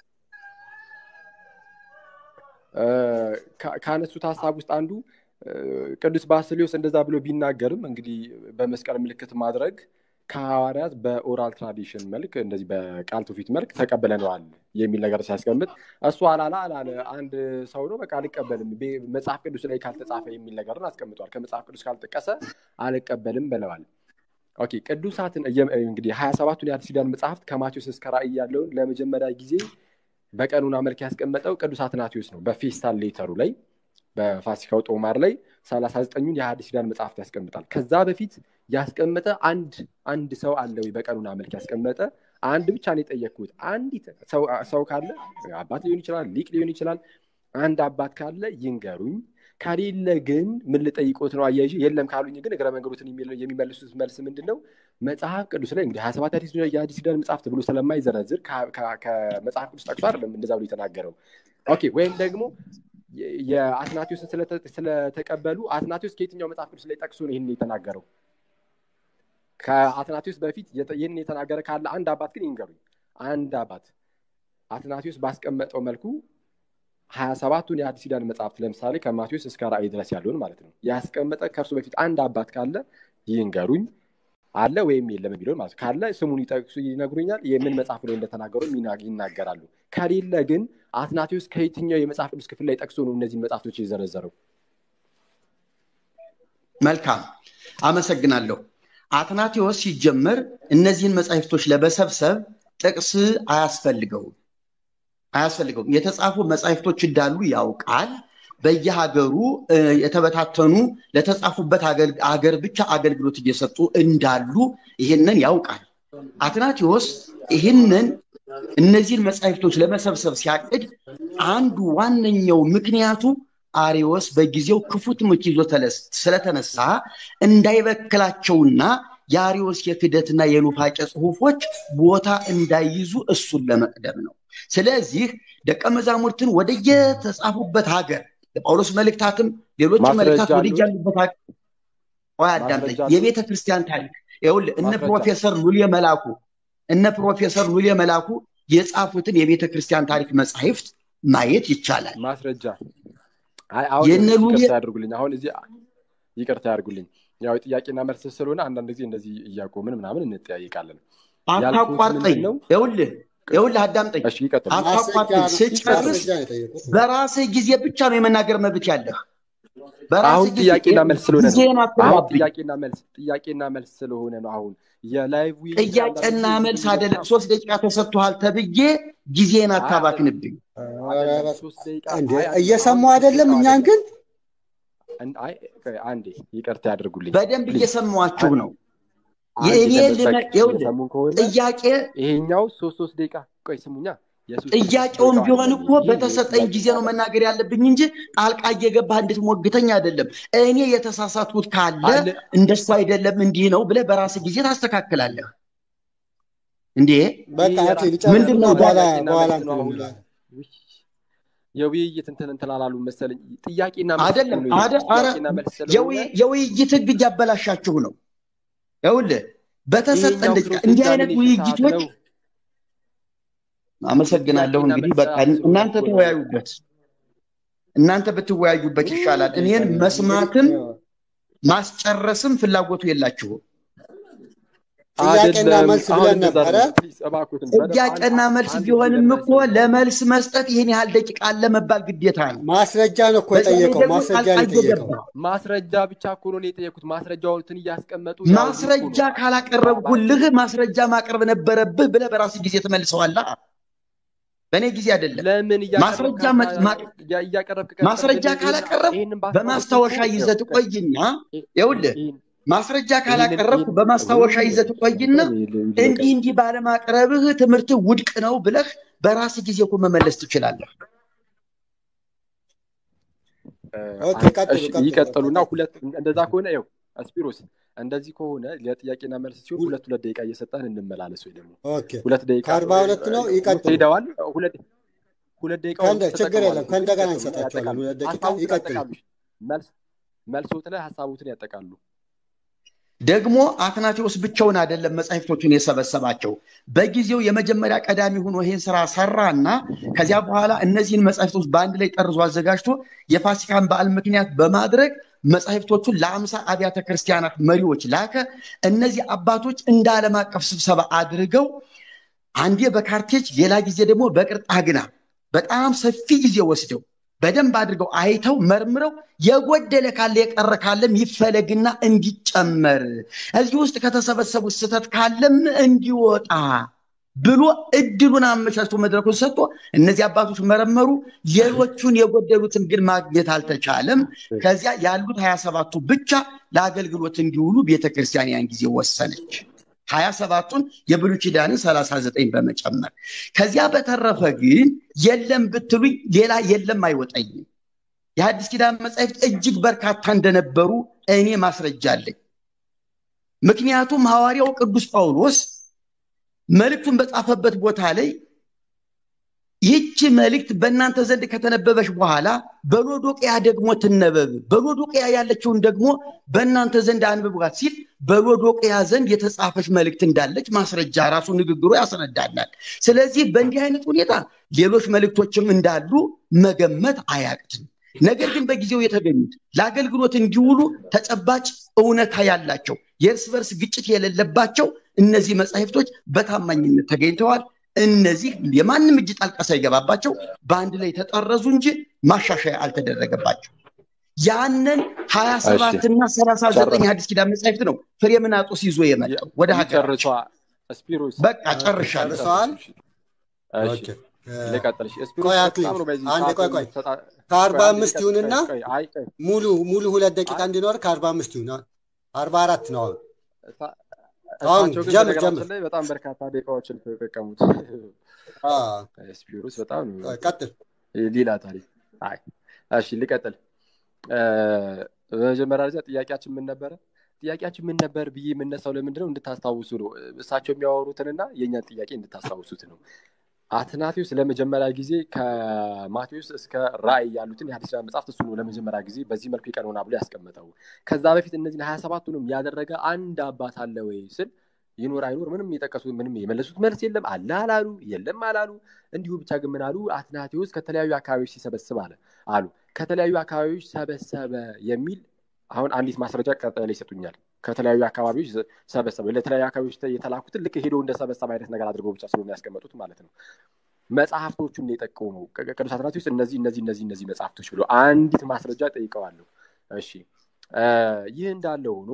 እ፣ ካ- ካነሱት ሀሳብ ውስጥ አንዱ እ፣ ቅዱስ ባስልዮስ እንደዛ ብሎ ቢናገርም እንግዲህ በመስቀል ምልክት ማድረግ ከሐዋርያት በኦራል ትራዲሽን መልክ እንደዚህ በቃል ትውፊት መልክ ተቀብለነዋል የሚል ነገር ሲያስቀምጥ እሱ አላላ አላለ አንድ ሰው ነው በቃ አልቀበልም ቤ- መጽሐፍ ቅዱስ ላይ ካልተጻፈ የሚል ነገርን አስቀምጧል። ከመጽሐፍ ቅዱስ ካልጠቀሰ አልቀበልም ብለዋል። ኦኬ ቅዱሳትን እየ- እንግዲህ ሀያ ሰባቱን የአዲስ ኪዳን መጽሐፍት ከማቴዎስ እስከ ራእይ ያለውን ለመጀመሪያ ጊዜ በቀኑና መልክ ያስቀመጠው ቅዱስ አትናቴዎስ ነው። በፌስታል ሌተሩ ላይ በፋሲካው ጦማር ላይ ሰላሳ ዘጠኙን የሐዲስ ኪዳን መጽሐፍት ያስቀምጣል። ከዛ በፊት ያስቀመጠ አንድ አንድ ሰው አለ ወይ? በቀኑና መልክ ያስቀመጠ አንድ ብቻ ነው የጠየቅኩት። አንዲት ሰው ሰው ካለ አባት ሊሆን ይችላል፣ ሊቅ ሊሆን ይችላል። አንድ አባት ካለ ይንገሩኝ። ከሌለ ግን ምን ልጠይቆት ነው? አያይዤ የለም ካሉኝ ግን እግረ መንገዶትን የሚል- የሚመልሱት መልስ ምንድን ነው? መጽሐፍ ቅዱስ ላይ እንግዲህ ሀያ ሰባት የአዲስ ኪዳን መጽሐፍት ብሎ ስለማይዘረዝር ከ- ከ- ከመጽሐፍ ቅዱስ ጠቅሶ አይደለም እንደዛ ብሎ የተናገረው። ኦኬ ወይም ደግሞ የ- የአትናቴዎስን ስለተ- ስለተቀበሉ አትናቴዎስ ከየትኛው መጽሐፍ ቅዱስ ላይ ጠቅሶ ነው ይህን የተናገረው? ከአትናቴዎስ በፊት የተ- ይህን የተናገረ ካለ አንድ አባት ግን ይንገሩኝ። አንድ አባት አትናቴዎስ ባስቀመጠው መልኩ ሀያ ሰባቱን የአዲስ ኪዳን መጽሐፍት ለምሳሌ ከማቴዎስ እስከ ራእይ ድረስ ያለውን ማለት ነው ያስቀመጠ ከእርሱ በፊት አንድ አባት ካለ ይንገሩኝ። አለ ወይም የለም የሚለውን ማለት ነው። ካለ ስሙን ይጠቅሱ ይነግሩኛል። የምን መጽሐፍ ላይ እንደተናገሩ ይና- ይናገራሉ። ከሌለ ግን አትናቴዎስ ከየትኛው የመጽሐፍ ቅዱስ ክፍል ላይ ጠቅሶ ነው እነዚህን መጽሐፍቶች የዘረዘረው? መልካም አመሰግናለሁ። አትናቴዎስ ሲጀመር እነዚህን መጻሕፍቶች ለመሰብሰብ ጥቅስ አያስፈልገውም አያስፈልገውም። የተጻፉ መጻሕፍቶች እንዳሉ ያውቃል። በየሀገሩ እ፣ የተበታተኑ ለተጻፉበት አገል- አገር ብቻ አገልግሎት እየሰጡ እንዳሉ ይህንን ያውቃል። አትናቴዎስ ይህንን እነዚህን መጻሕፍቶች ለመሰብሰብ ሲያቅድ አንዱ ዋነኛው ምክንያቱ አሪዎስ በጊዜው ክፉ ትምህርት ይዞ ተለስ- ስለተነሳ እንዳይበክላቸውና የአሪዎስ የክደትና የኑፋቄ ጽሑፎች ቦታ እንዳይይዙ እሱን ለመቅደም ነው። ስለዚህ ደቀ መዛሙርትን ወደየተጻፉበት ሀገር የጳውሎስ መልእክታትም ሌሎች ማስረጃ መልእክታት አሉት? ወደያሉበት ሀገር ቆይ አዳምጠኝ። ማስረጃ አሉት? የቤተ ክርስቲያን ታሪክ ይኸውልህ እነ ማስረጃ። ፕሮፌሰር ሉሌ መላኩ እነ ፕሮፌሰር ሉሌ መላኩ የጻፉትን የቤተ ክርስቲያን ታሪክ መጻሕፍት ማየት ይቻላል። ማስረጃ አይ አሁን የእነ ሉሌ- ይቅርታ ያድርጉልኝ። አሁን እዚህ ይቅርታ ያድርጉልኝ። ያው ጥያቄና መልስ ስለሆነ አንዳንድ ጊዜ እንደዚህ እያቆምን ምናምን እንጠያይቃለን። ያልኩት አታቋርጠኝ። ምንድን ነው? ይኸውልህ ይኸውልህ አዳምጠኝ። እሺ ይቀጥሉ። አታቋርጠኝ። ስጨርስ ማስረጃ ነው የጠየቁት። በራስህ ጊዜ ብቻ ነው የመናገር መብት ያለህ። በራስህ አሁን ጊዜ ጥያቄና መልስ ስለሆነ ነው። ጊዜህን አሁን አትባብኝ። ጥያቄና መልስ ጥያቄና መልስ ስለሆነ ነው። አሁን የላይቭ ውይይት ጥያቄና አንዳንድ ጊዜ መልስ አይደለም። ሶስት ደቂቃ ተሰጥቶሃል ተብዬ ጊዜህን አታባክንብኝ። አይደለም፣ ሶስት ደቂቃ እንዴ አይ፣ አይ፣ እየሰሙ አሁን አይደለም? ደቂቃ እኛን ግን አን- አይ፣ ቆይ፣ አንዴ ይቅርታ ያድርጉልኝ። በደንብ ፕሊዝ። እየሰማኋችሁ ነው። አንድ የእኔ ለመ- ልመ- በቃ ይኸውልህ፣ እየሰሙን ከሆነ ጥያቄ ይሄኛው ሶስት ሶስት ደቂቃ ቆይ ስሙኛ። የሶስት ሶስት ጥያቄውን ደቂቃ ቢሆን አይደለም። እኮ ይሄ በተሰጠኝ ጥያቄ ጊዜ ነው ማለት መናገር ያለብኝ እንጂ ጣልቃ እየገባህ እንድትሞግተኝ አይደለም። እኔ የተሳሳትኩት ካለ አለ እንደሱ አይደለም እንዲህ ነው ብለህ በራስህ ጊዜ ታስተካክላለህ። እንዴ በቃ ይሄ አቶ የራሱ ሊጨርስ ምንድን እና ነው በኋላ ጥያቄና በኋላ መልስ ነው እንትን አሁን። እንላለን። ውይ፣ የውይይት እንትን እንትን አላሉ መሰለኝ። ጥያቄና መልስ አይደለም እኮ ነው ይሄ። አደ- አረ ጥያቄና መልስ ስለሆነ የውይ- የውይይት ህግ እያበላሻችሁ ነው። ይኸውልህ በተሰጠን ይሄኛው ደቂቃ ፕሮሴስ እንዲህ አይነት ዳሚኔሽን ሰዓት ውይይቶች ነው። አመሰግናለሁ። ጥያቄና እንግዲህ መልስ በቃ ሰዓት ስለሆነ እናንተ እኮ ነው። ተወያዩበት፣ እናንተ ብትወያዩበት ይሻላል። እኔን መስማትም ማስጨረስም ፍላጎቱ የላችሁም። ጥያቄና አይደለም፣ መልስ አሁን ብለን እንደዛ ነበረ። አይደለም። ፕሊዝ እባክዎትን በደንብ ጥያቄና አንድ- መልስ አንድ ቢሆንም ጊዜ እኮ መልስ ለመልስ መስጠት ይህን ያህል ደቂቃ አለ መባል ግዴታ ነው። ማስረጃ ነው እኮ በዛ ላይ የጠየቀው። ደግሞ ማስረጃ ጣልቃ ነው የጠየቀው። እየገባ ማስረጃ ብቻ እኮ ነው የጠየኩት። ማስረጃዎትን እያስቀመጡ ያው ማስረጃ እኮ ነው። ካላቀረብኩልህ ማስረጃ ማቅረብ ነበረብህ ብለህ በራስህ ጊዜ ትመልሰዋለህ። በእኔ ጊዜ አይደለም። ለምን ማስረጃ መ- ማ- እያቀረብክ ማስረጃ ካላቀረብ በማስታወሻ ይዘህ ትቆይና ይኸውልህ ማስረጃ ካላቀረብኩ በማስታወሻ ይዘህ ትቆይና እንዲህ እንዲህ ባለማቅረብህ ትምህርትህ ውድቅ ነው ብለህ በራስህ ጊዜ እኮ መመለስ ትችላለህ። ኦኬ፣ ቀጥሉ፣ ቀጥሉ፣ ይቀጥሉና ቀጥሉ። ሁለት እንደዛ ከሆነ ይኸው ስፒሮስ እንደዚህ ከሆነ ለጥያቄና መልስ ሲሆን ሁለት ሁለት ደቂቃ እየሰጠን እንመላለስ ወይ ደግሞ ኦኬ ሁለት ደቂቃ ከአርባ ሁለት ነው ይቀጥሉ ሄደዋል ሁለት ሁለት ደቂቃ ከእንደ- ችግር የለም ከእንደገና እንሰጣቸዋለን ሁለት ደቂቃ ይቀጥሉ መልስ መልሶት ላይ ሀሳቡትን ያጠቃሉ ደግሞ አትናቴዎስ ብቻውን አይደለም መጻሕፍቶቹን የሰበሰባቸው። በጊዜው የመጀመሪያ ቀዳሚ ሆኖ ይህን ስራ ሰራና ከዚያ በኋላ እነዚህን መጻሕፍቶች በአንድ ላይ ጠርዞ አዘጋጅቶ የፋሲካን በዓል ምክንያት በማድረግ መጻሕፍቶቹን ለአምሳ አብያተ ክርስቲያናት መሪዎች ላከ። እነዚህ አባቶች እንደ ዓለም አቀፍ ስብሰባ አድርገው አንዴ በካርቴጅ ሌላ ጊዜ ደግሞ በቅርጣግና በጣም ሰፊ ጊዜ ወስደው በደንብ አድርገው አይተው መርምረው የጎደለ ካለ የቀረ ካለም ይፈለግና እንዲጨመር እዚህ ውስጥ ከተሰበሰቡት ስህተት ካለም እንዲወጣ ብሎ እድሉን አመቻችቶ መድረኩን ሰጥቶ እነዚህ አባቶች መረመሩ። ሌሎቹን የጎደሉትን ግን ማግኘት አልተቻለም። ከዚያ ያሉት ሀያ ሰባቱ ብቻ ለአገልግሎት እንዲውሉ ቤተክርስቲያን ያን ጊዜ ወሰነች። ሀያ ሰባቱን የብሉይ ኪዳንን ሰላሳ ዘጠኝ በመጨመር ከዚያ በተረፈ ግን የለም ብትሉኝ ሌላ የለም አይወጠኝም። የሐዲስ ኪዳን መጻሕፍት እጅግ በርካታ እንደነበሩ እኔ ማስረጃ አለኝ። ምክንያቱም ሐዋርያው ቅዱስ ጳውሎስ መልእክቱን በጻፈበት ቦታ ላይ ይህች መልእክት በእናንተ ዘንድ ከተነበበች በኋላ በሎዶቅያ ደግሞ ትነበብ፣ በሎዶቅያ ያለችውን ደግሞ በእናንተ ዘንድ አንብቧት ሲል በሎዶቅያ ዘንድ የተጻፈች መልእክት እንዳለች ማስረጃ ራሱ ንግግሩ ያስረዳናል። ስለዚህ በእንዲህ አይነት ሁኔታ ሌሎች መልእክቶችም እንዳሉ መገመት አያቅትም። ነገር ግን በጊዜው የተገኙት ለአገልግሎት እንዲውሉ ተጨባጭ እውነታ ያላቸው የእርስ በርስ ግጭት የሌለባቸው እነዚህ መጻሕፍቶች በታማኝነት ተገኝተዋል። እነዚህ የማንም እጅ ጣልቃ ሳይገባባቸው በአንድ ላይ ተጠረዙ እንጂ ማሻሻያ አልተደረገባቸው። ያንን ሀያ ሰባት እና ሰላሳ ዘጠኝ አዲስ ኪዳን መጻሕፍት ነው ፍሬምናጦስ ይዞ የመጣው ወደ ሀገር ጨርሷ ስፒሮስ በቃ ጨርሻለሁ። ጨርሰዋል። እሺ ኦኬ። ልቀጥልሽ ስፒሮስ ቆይ በጣም አክሊል፣ ነው በዚህ አንዴ ሰዓት ቆይ ቆይ። የምትሰጣ- ከአርባ ቆይ አንዴ አምስት ልቀጥል። ይሁንና ቆይ፣ አይ ቆይ ሙሉ ሙሉ ሁለት ደቂቃ እንዲኖር ከአርባ አምስት ይሁን። አርባ አራት ነው አሁን። እሳ- አሁን እሳቸው ግን ጀምር በነገራችን ጀምር። ላይ በጣም በርካታ ደቂቃዎችን የተጠቀሙት አ፣ ስፒሮስ በጣም ነው ቀጥል። ሌላ ታሪክ። አይ እሺ ልቀጥል። እ፣ በመጀመሪያ ደረጃ ጥያቄያችን ምን ነበረ? ጥያቄያችን ምን ነበር ብዬ የምነሳው ለምንድነው እንድታስታውሱ ነው። እሳቸው የሚያወሩትንና የእኛን ጥያቄ እንድታስታውሱት ነው። አትናቴዎስ ለመጀመሪያ ጊዜ ከማቴዎስ እስከ ራእይ ያሉትን የሐዲስ ኪዳን መጽሐፍት እሱ ነው ለመጀመሪያ ጊዜ በዚህ መልኩ ይቀኖና ብሎ ያስቀመጠው። ከዛ በፊት እነዚህን ሀያ ሰባቱንም ያደረገ አንድ አባት አለ ወይ ስል ይኖር አይኖር ምንም የጠቀሱት ምንም የመለሱት መልስ የለም። አለ አላሉ፣ የለም አላሉ። እንዲሁ ብቻ ግን ምን አሉ? አትናቴዎስ ከተለያዩ አካባቢዎች ሲሰበስብ አለ አሉ። ከተለያዩ አካባቢዎች ሰበሰበ የሚል አሁን አንዲት ማስረጃ ቀጣይ ላይ ይሰጡኛል። ከተለያዩ አካባቢዎች ሰበሰበ። ለተለያዩ አካባቢዎች የተላኩትን ልክ ሄዶ እንደሰበሰበ አይነት ነገር አድርገው ብቻ ስለሆነ ያስቀመጡት ማለት ነው። መጽሐፍቶቹን የጠቀሙ ቅዱስ አትናቴዎስ እነዚህ እነዚህ እነዚህ እነዚህ መጽሐፍቶች ብሎ አንዲት ማስረጃ ጠይቀዋለሁ። እሺ ይህ እንዳለ ሆኖ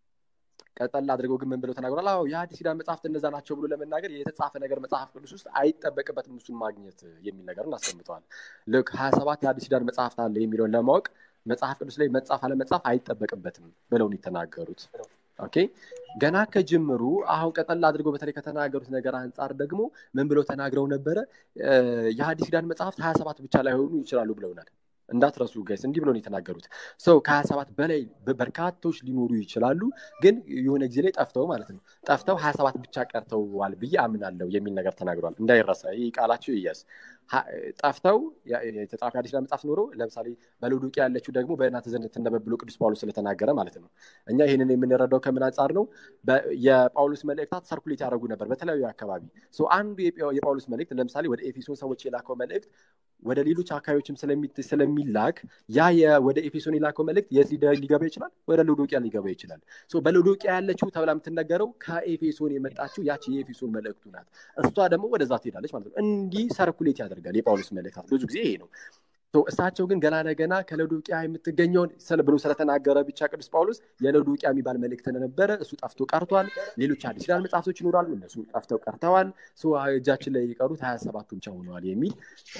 ቀጠል አድርገው ግን ምን ብለው ተናግሯል? አዎ የሐዲስ ኪዳን መጽሐፍት እነዛ ናቸው ብሎ ለመናገር የተጻፈ ነገር መጽሐፍ ቅዱስ ውስጥ አይጠበቅበትም እሱን ማግኘት የሚል ነገርን አስቀምጠዋል። ልክ ሀያ ሰባት የሐዲስ ኪዳን መጽሐፍት አለ የሚለውን ለማወቅ መጽሐፍ ቅዱስ ላይ መጻፍ አለመጻፍ አይጠበቅበትም ብለውን የተናገሩት። ኦኬ ገና ከጅምሩ አሁን ቀጠል አድርገው በተለይ ከተናገሩት ነገር አንጻር ደግሞ ምን ብለው ተናግረው ነበረ? የሐዲስ ኪዳን መጽሐፍት ሀያ ሰባት ብቻ ላይሆኑ ይችላሉ ብለውናል። እንዳትረሱ ጋይስ፣ እንዲህ ብሎ ነው የተናገሩት። ሰው ከሀያ ሰባት በላይ በርካቶች ሊኖሩ ይችላሉ፣ ግን የሆነ ጊዜ ላይ ጠፍተው ማለት ነው ጠፍተው ሀያ ሰባት ብቻ ቀርተዋል ብዬ አምናለሁ የሚል ነገር ተናግሯል። እንዳይረሳ ይህ ቃላቸው ይያዝ። ጠፍተው የተጻፈ አዲስ ኪዳን መጽሐፍ ኖሮ ለምሳሌ በሎዶቅያ ያለችው ደግሞ በእናንተ ዘንድ ትነበብ ብሎ ቅዱስ ጳውሎስ ስለተናገረ ማለት ነው። እኛ ይህንን የምንረዳው ከምን አንጻር ነው? የጳውሎስ መልእክታት ሰርኩሌት ያደረጉ ነበር በተለያዩ አካባቢ። አንዱ የጳውሎስ መልእክት ለምሳሌ ወደ ኤፌሶን ሰዎች የላከው መልእክት ወደ ሌሎች አካባቢዎችም ስለሚላክ ያ ወደ ኤፌሶን የላከው መልእክት የት ሊገባ ይችላል? ወደ ሎዶቅያ ሊገባ ይችላል። በሎዶቅያ ያለችው ተብላ የምትነገረው ከኤፌሶን የመጣችው ያቺ የኤፌሶን መልእክቱ ናት። እሷ ደግሞ ወደዛ ትሄዳለች ማለት ነው። እንዲህ ሰርኩሌት ያደርጋል የጳውሎስ መልእክታት ብዙ ጊዜ ይሄ ነው። እሳቸው ግን ገና ለገና ከሎዶቅያ የምትገኘውን ብሎ ስለተናገረ ብቻ ቅዱስ ጳውሎስ የሎዶቅያ የሚባል መልእክት ነበረ፣ እሱ ጠፍቶ ቀርቷል። ሌሎች አዲስ ኪዳን መጽሐፍቶች ይኖራሉ፣ እነሱ ጠፍተው ቀርተዋል። እጃችን ላይ የቀሩት ሀያ ሰባቱ ብቻ ሆነዋል የሚል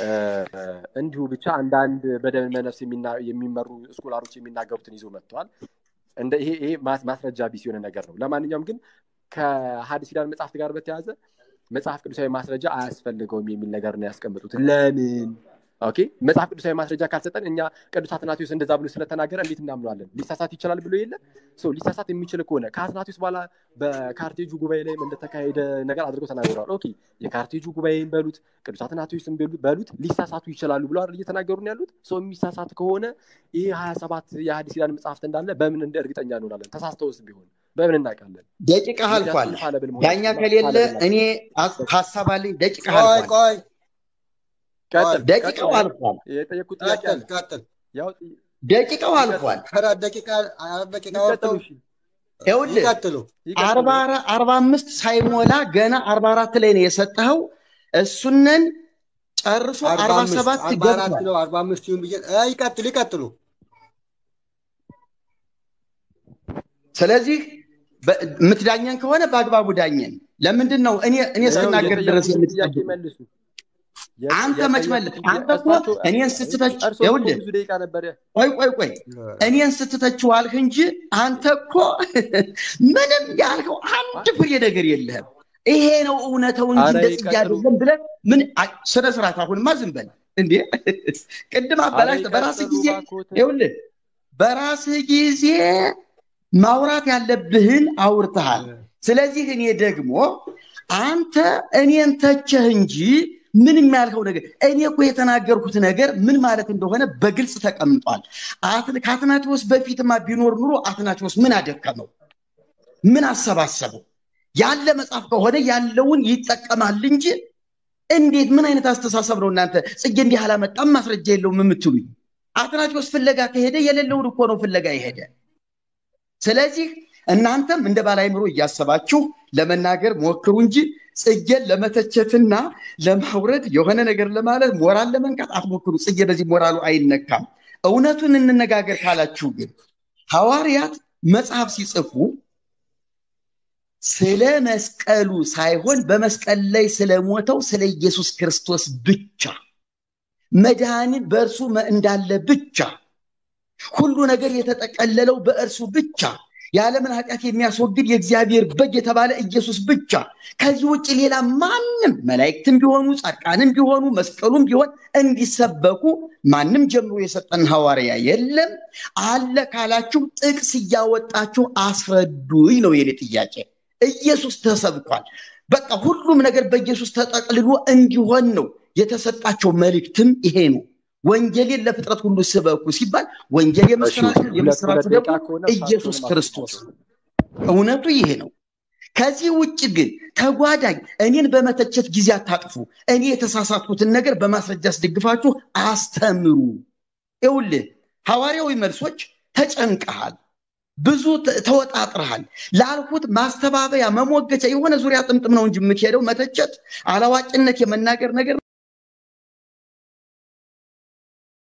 እንዲሁ ብቻ አንዳንድ በደመ ነፍስ የሚመሩ ስኮላሮች የሚናገሩትን ይዞ መጥተዋል። እንደ ይሄ ይሄ ማስረጃ ቢስ የሆነ ነገር ነው። ለማንኛውም ግን ከሐዲስ ኪዳን መጽሐፍት ጋር በተያያዘ መጽሐፍ ቅዱሳዊ ማስረጃ አያስፈልገውም የሚል ነገር ነው ያስቀምጡት። ለምን ኦኬ መጽሐፍ ቅዱሳዊ ማስረጃ ካልሰጠን እኛ ቅዱስ አትናቴዎስ እንደዛ ብሎ ስለተናገረ እንዴት እናምነዋለን? ሊሳሳት ይችላል ብሎ የለ ሊሳሳት የሚችል ከሆነ ከአትናቴዎስ በኋላ በካርቴጁ ጉባኤ ላይ እንደተካሄደ ነገር አድርገው ተናግረዋል። ኦኬ የካርቴጁ ጉባኤን በሉት ቅዱስ አትናቴዎስን በሉት ሊሳሳቱ ይችላሉ ብሎ አይደል እየተናገሩን ያሉት። ሰው የሚሳሳት ከሆነ ይህ ሀያ ሰባት የሐዲስ ኪዳን መጽሐፍት እንዳለ በምን እንደ እርግጠኛ እንሆናለን? ተሳስተውስ ቢሆን በምን እናውቃለን? ደቂቃ አልፏል። ዳኛ ከሌለ እኔ ሀሳብ አለኝ። ደቂቃ አልፏል። ቆይ ደቂቃው አልፏል። የጠየኩት ጥያቄ አለ። ቀጥል። ደቂቃው አልፏል። አራት ደቂቃ አራት ደቂቃ ወጥተው ይኸውልህ ይቀጥሉ። አርባ አምስት ሳይሞላ ገና አርባ አራት ላይ ነው የሰጠኸው። እሱንን ጨርሶ አርባ ሰባት አርባ አራት ነው አርባ አምስት ይሁን ብዬ ይቀጥሉ ይቀጥሉ። ስለዚህ የምትዳኘን ከሆነ በአግባቡ ዳኘን። ለምንድን ነው እኔ እኔ እስክናገር ድረስ የምትጠብቁ? አንተ መች መለስ? አንተ እኮ እኔን ስትተች ይኸውልህ፣ ቆይ ቆይ ቆይ እኔን ስትተችው አልህ እንጂ አንተ እኮ ምንም ያልከው አንድ ፍሬ ነገር የለህም። ይሄ ነው እውነተው እንጂ እንደዚህ አይደለም ብለህ ምን ስነ ስርዓት። አሁንማ ዝም በል እንዴ! ቅድም አበላሽተህ በራስህ ጊዜ ይኸውልህ፣ በራስህ ጊዜ ማውራት ያለብህን አውርተሃል። ስለዚህ እኔ ደግሞ አንተ እኔን ተቸህ እንጂ ምንም ያልከው ነገር እኔ እኮ የተናገርኩት ነገር ምን ማለት እንደሆነ በግልጽ ተቀምጧል። ከአትናቴዎስ በፊትማ ቢኖር ኑሮ አትናቴዎስ ምን አደከመው? ምን አሰባሰበው? ያለ መጽሐፍ ከሆነ ያለውን ይጠቀማል እንጂ እንዴት ምን አይነት አስተሳሰብ ነው እናንተ? ጽጌ እንዲህ አላመጣም ማስረጃ የለውም የምትሉኝ? አትናቴዎስ ፍለጋ ከሄደ የሌለውን እኮ ነው ፍለጋ የሄደ። ስለዚህ እናንተም እንደ ባላይምሮ እያሰባችሁ ለመናገር ሞክሩ እንጂ ጽጌን ለመተቸትና ለማውረድ የሆነ ነገር ለማለት ሞራል ለመንካት አትሞክሩ። ጽጌ በዚህ ሞራሉ አይነካም። እውነቱን እንነጋገር ካላችሁ ግን ሐዋርያት መጽሐፍ ሲጽፉ ስለ መስቀሉ ሳይሆን በመስቀል ላይ ስለሞተው ስለ ኢየሱስ ክርስቶስ ብቻ መድኃኒት በእርሱ እንዳለ ብቻ ሁሉ ነገር የተጠቀለለው በእርሱ ብቻ የዓለምን ኃጢአት የሚያስወግድ የእግዚአብሔር በግ የተባለ ኢየሱስ ብቻ። ከዚህ ውጭ ሌላ ማንም መላእክትም ቢሆኑ ጻድቃንም ቢሆኑ መስቀሉም ቢሆን እንዲሰበኩ ማንም ጀምሮ የሰጠን ሐዋርያ የለም። አለ ካላችሁ ጥቅስ እያወጣችሁ አስረዱኝ ነው የኔ ጥያቄ። ኢየሱስ ተሰብኳል። በቃ ሁሉም ነገር በኢየሱስ ተጠቅልሎ እንዲሆን ነው የተሰጣቸው መልእክትም ይሄ ነው። ወንጌልን ለፍጥረት ሁሉ ስበኩ ሲባል ወንጌል የምስራች ነው። የምስራቹ ደግሞ ኢየሱስ ክርስቶስ እውነቱ ይሄ ነው። ከዚህ ውጭ ግን ተጓዳኝ እኔን በመተቸት ጊዜ አታጥፉ። እኔ የተሳሳትኩትን ነገር በማስረጃ አስደግፋችሁ አስተምሩ። ይኸውልህ ሐዋርያዊ መልሶች ተጨንቀሃል፣ ብዙ ተወጣጥረሃል። ላልኩት ማስተባበያ መሞገቻ የሆነ ዙሪያ ጥምጥም ነው እንጂ የምትሄደው መተቸት፣ አላዋቂነት የመናገር ነገር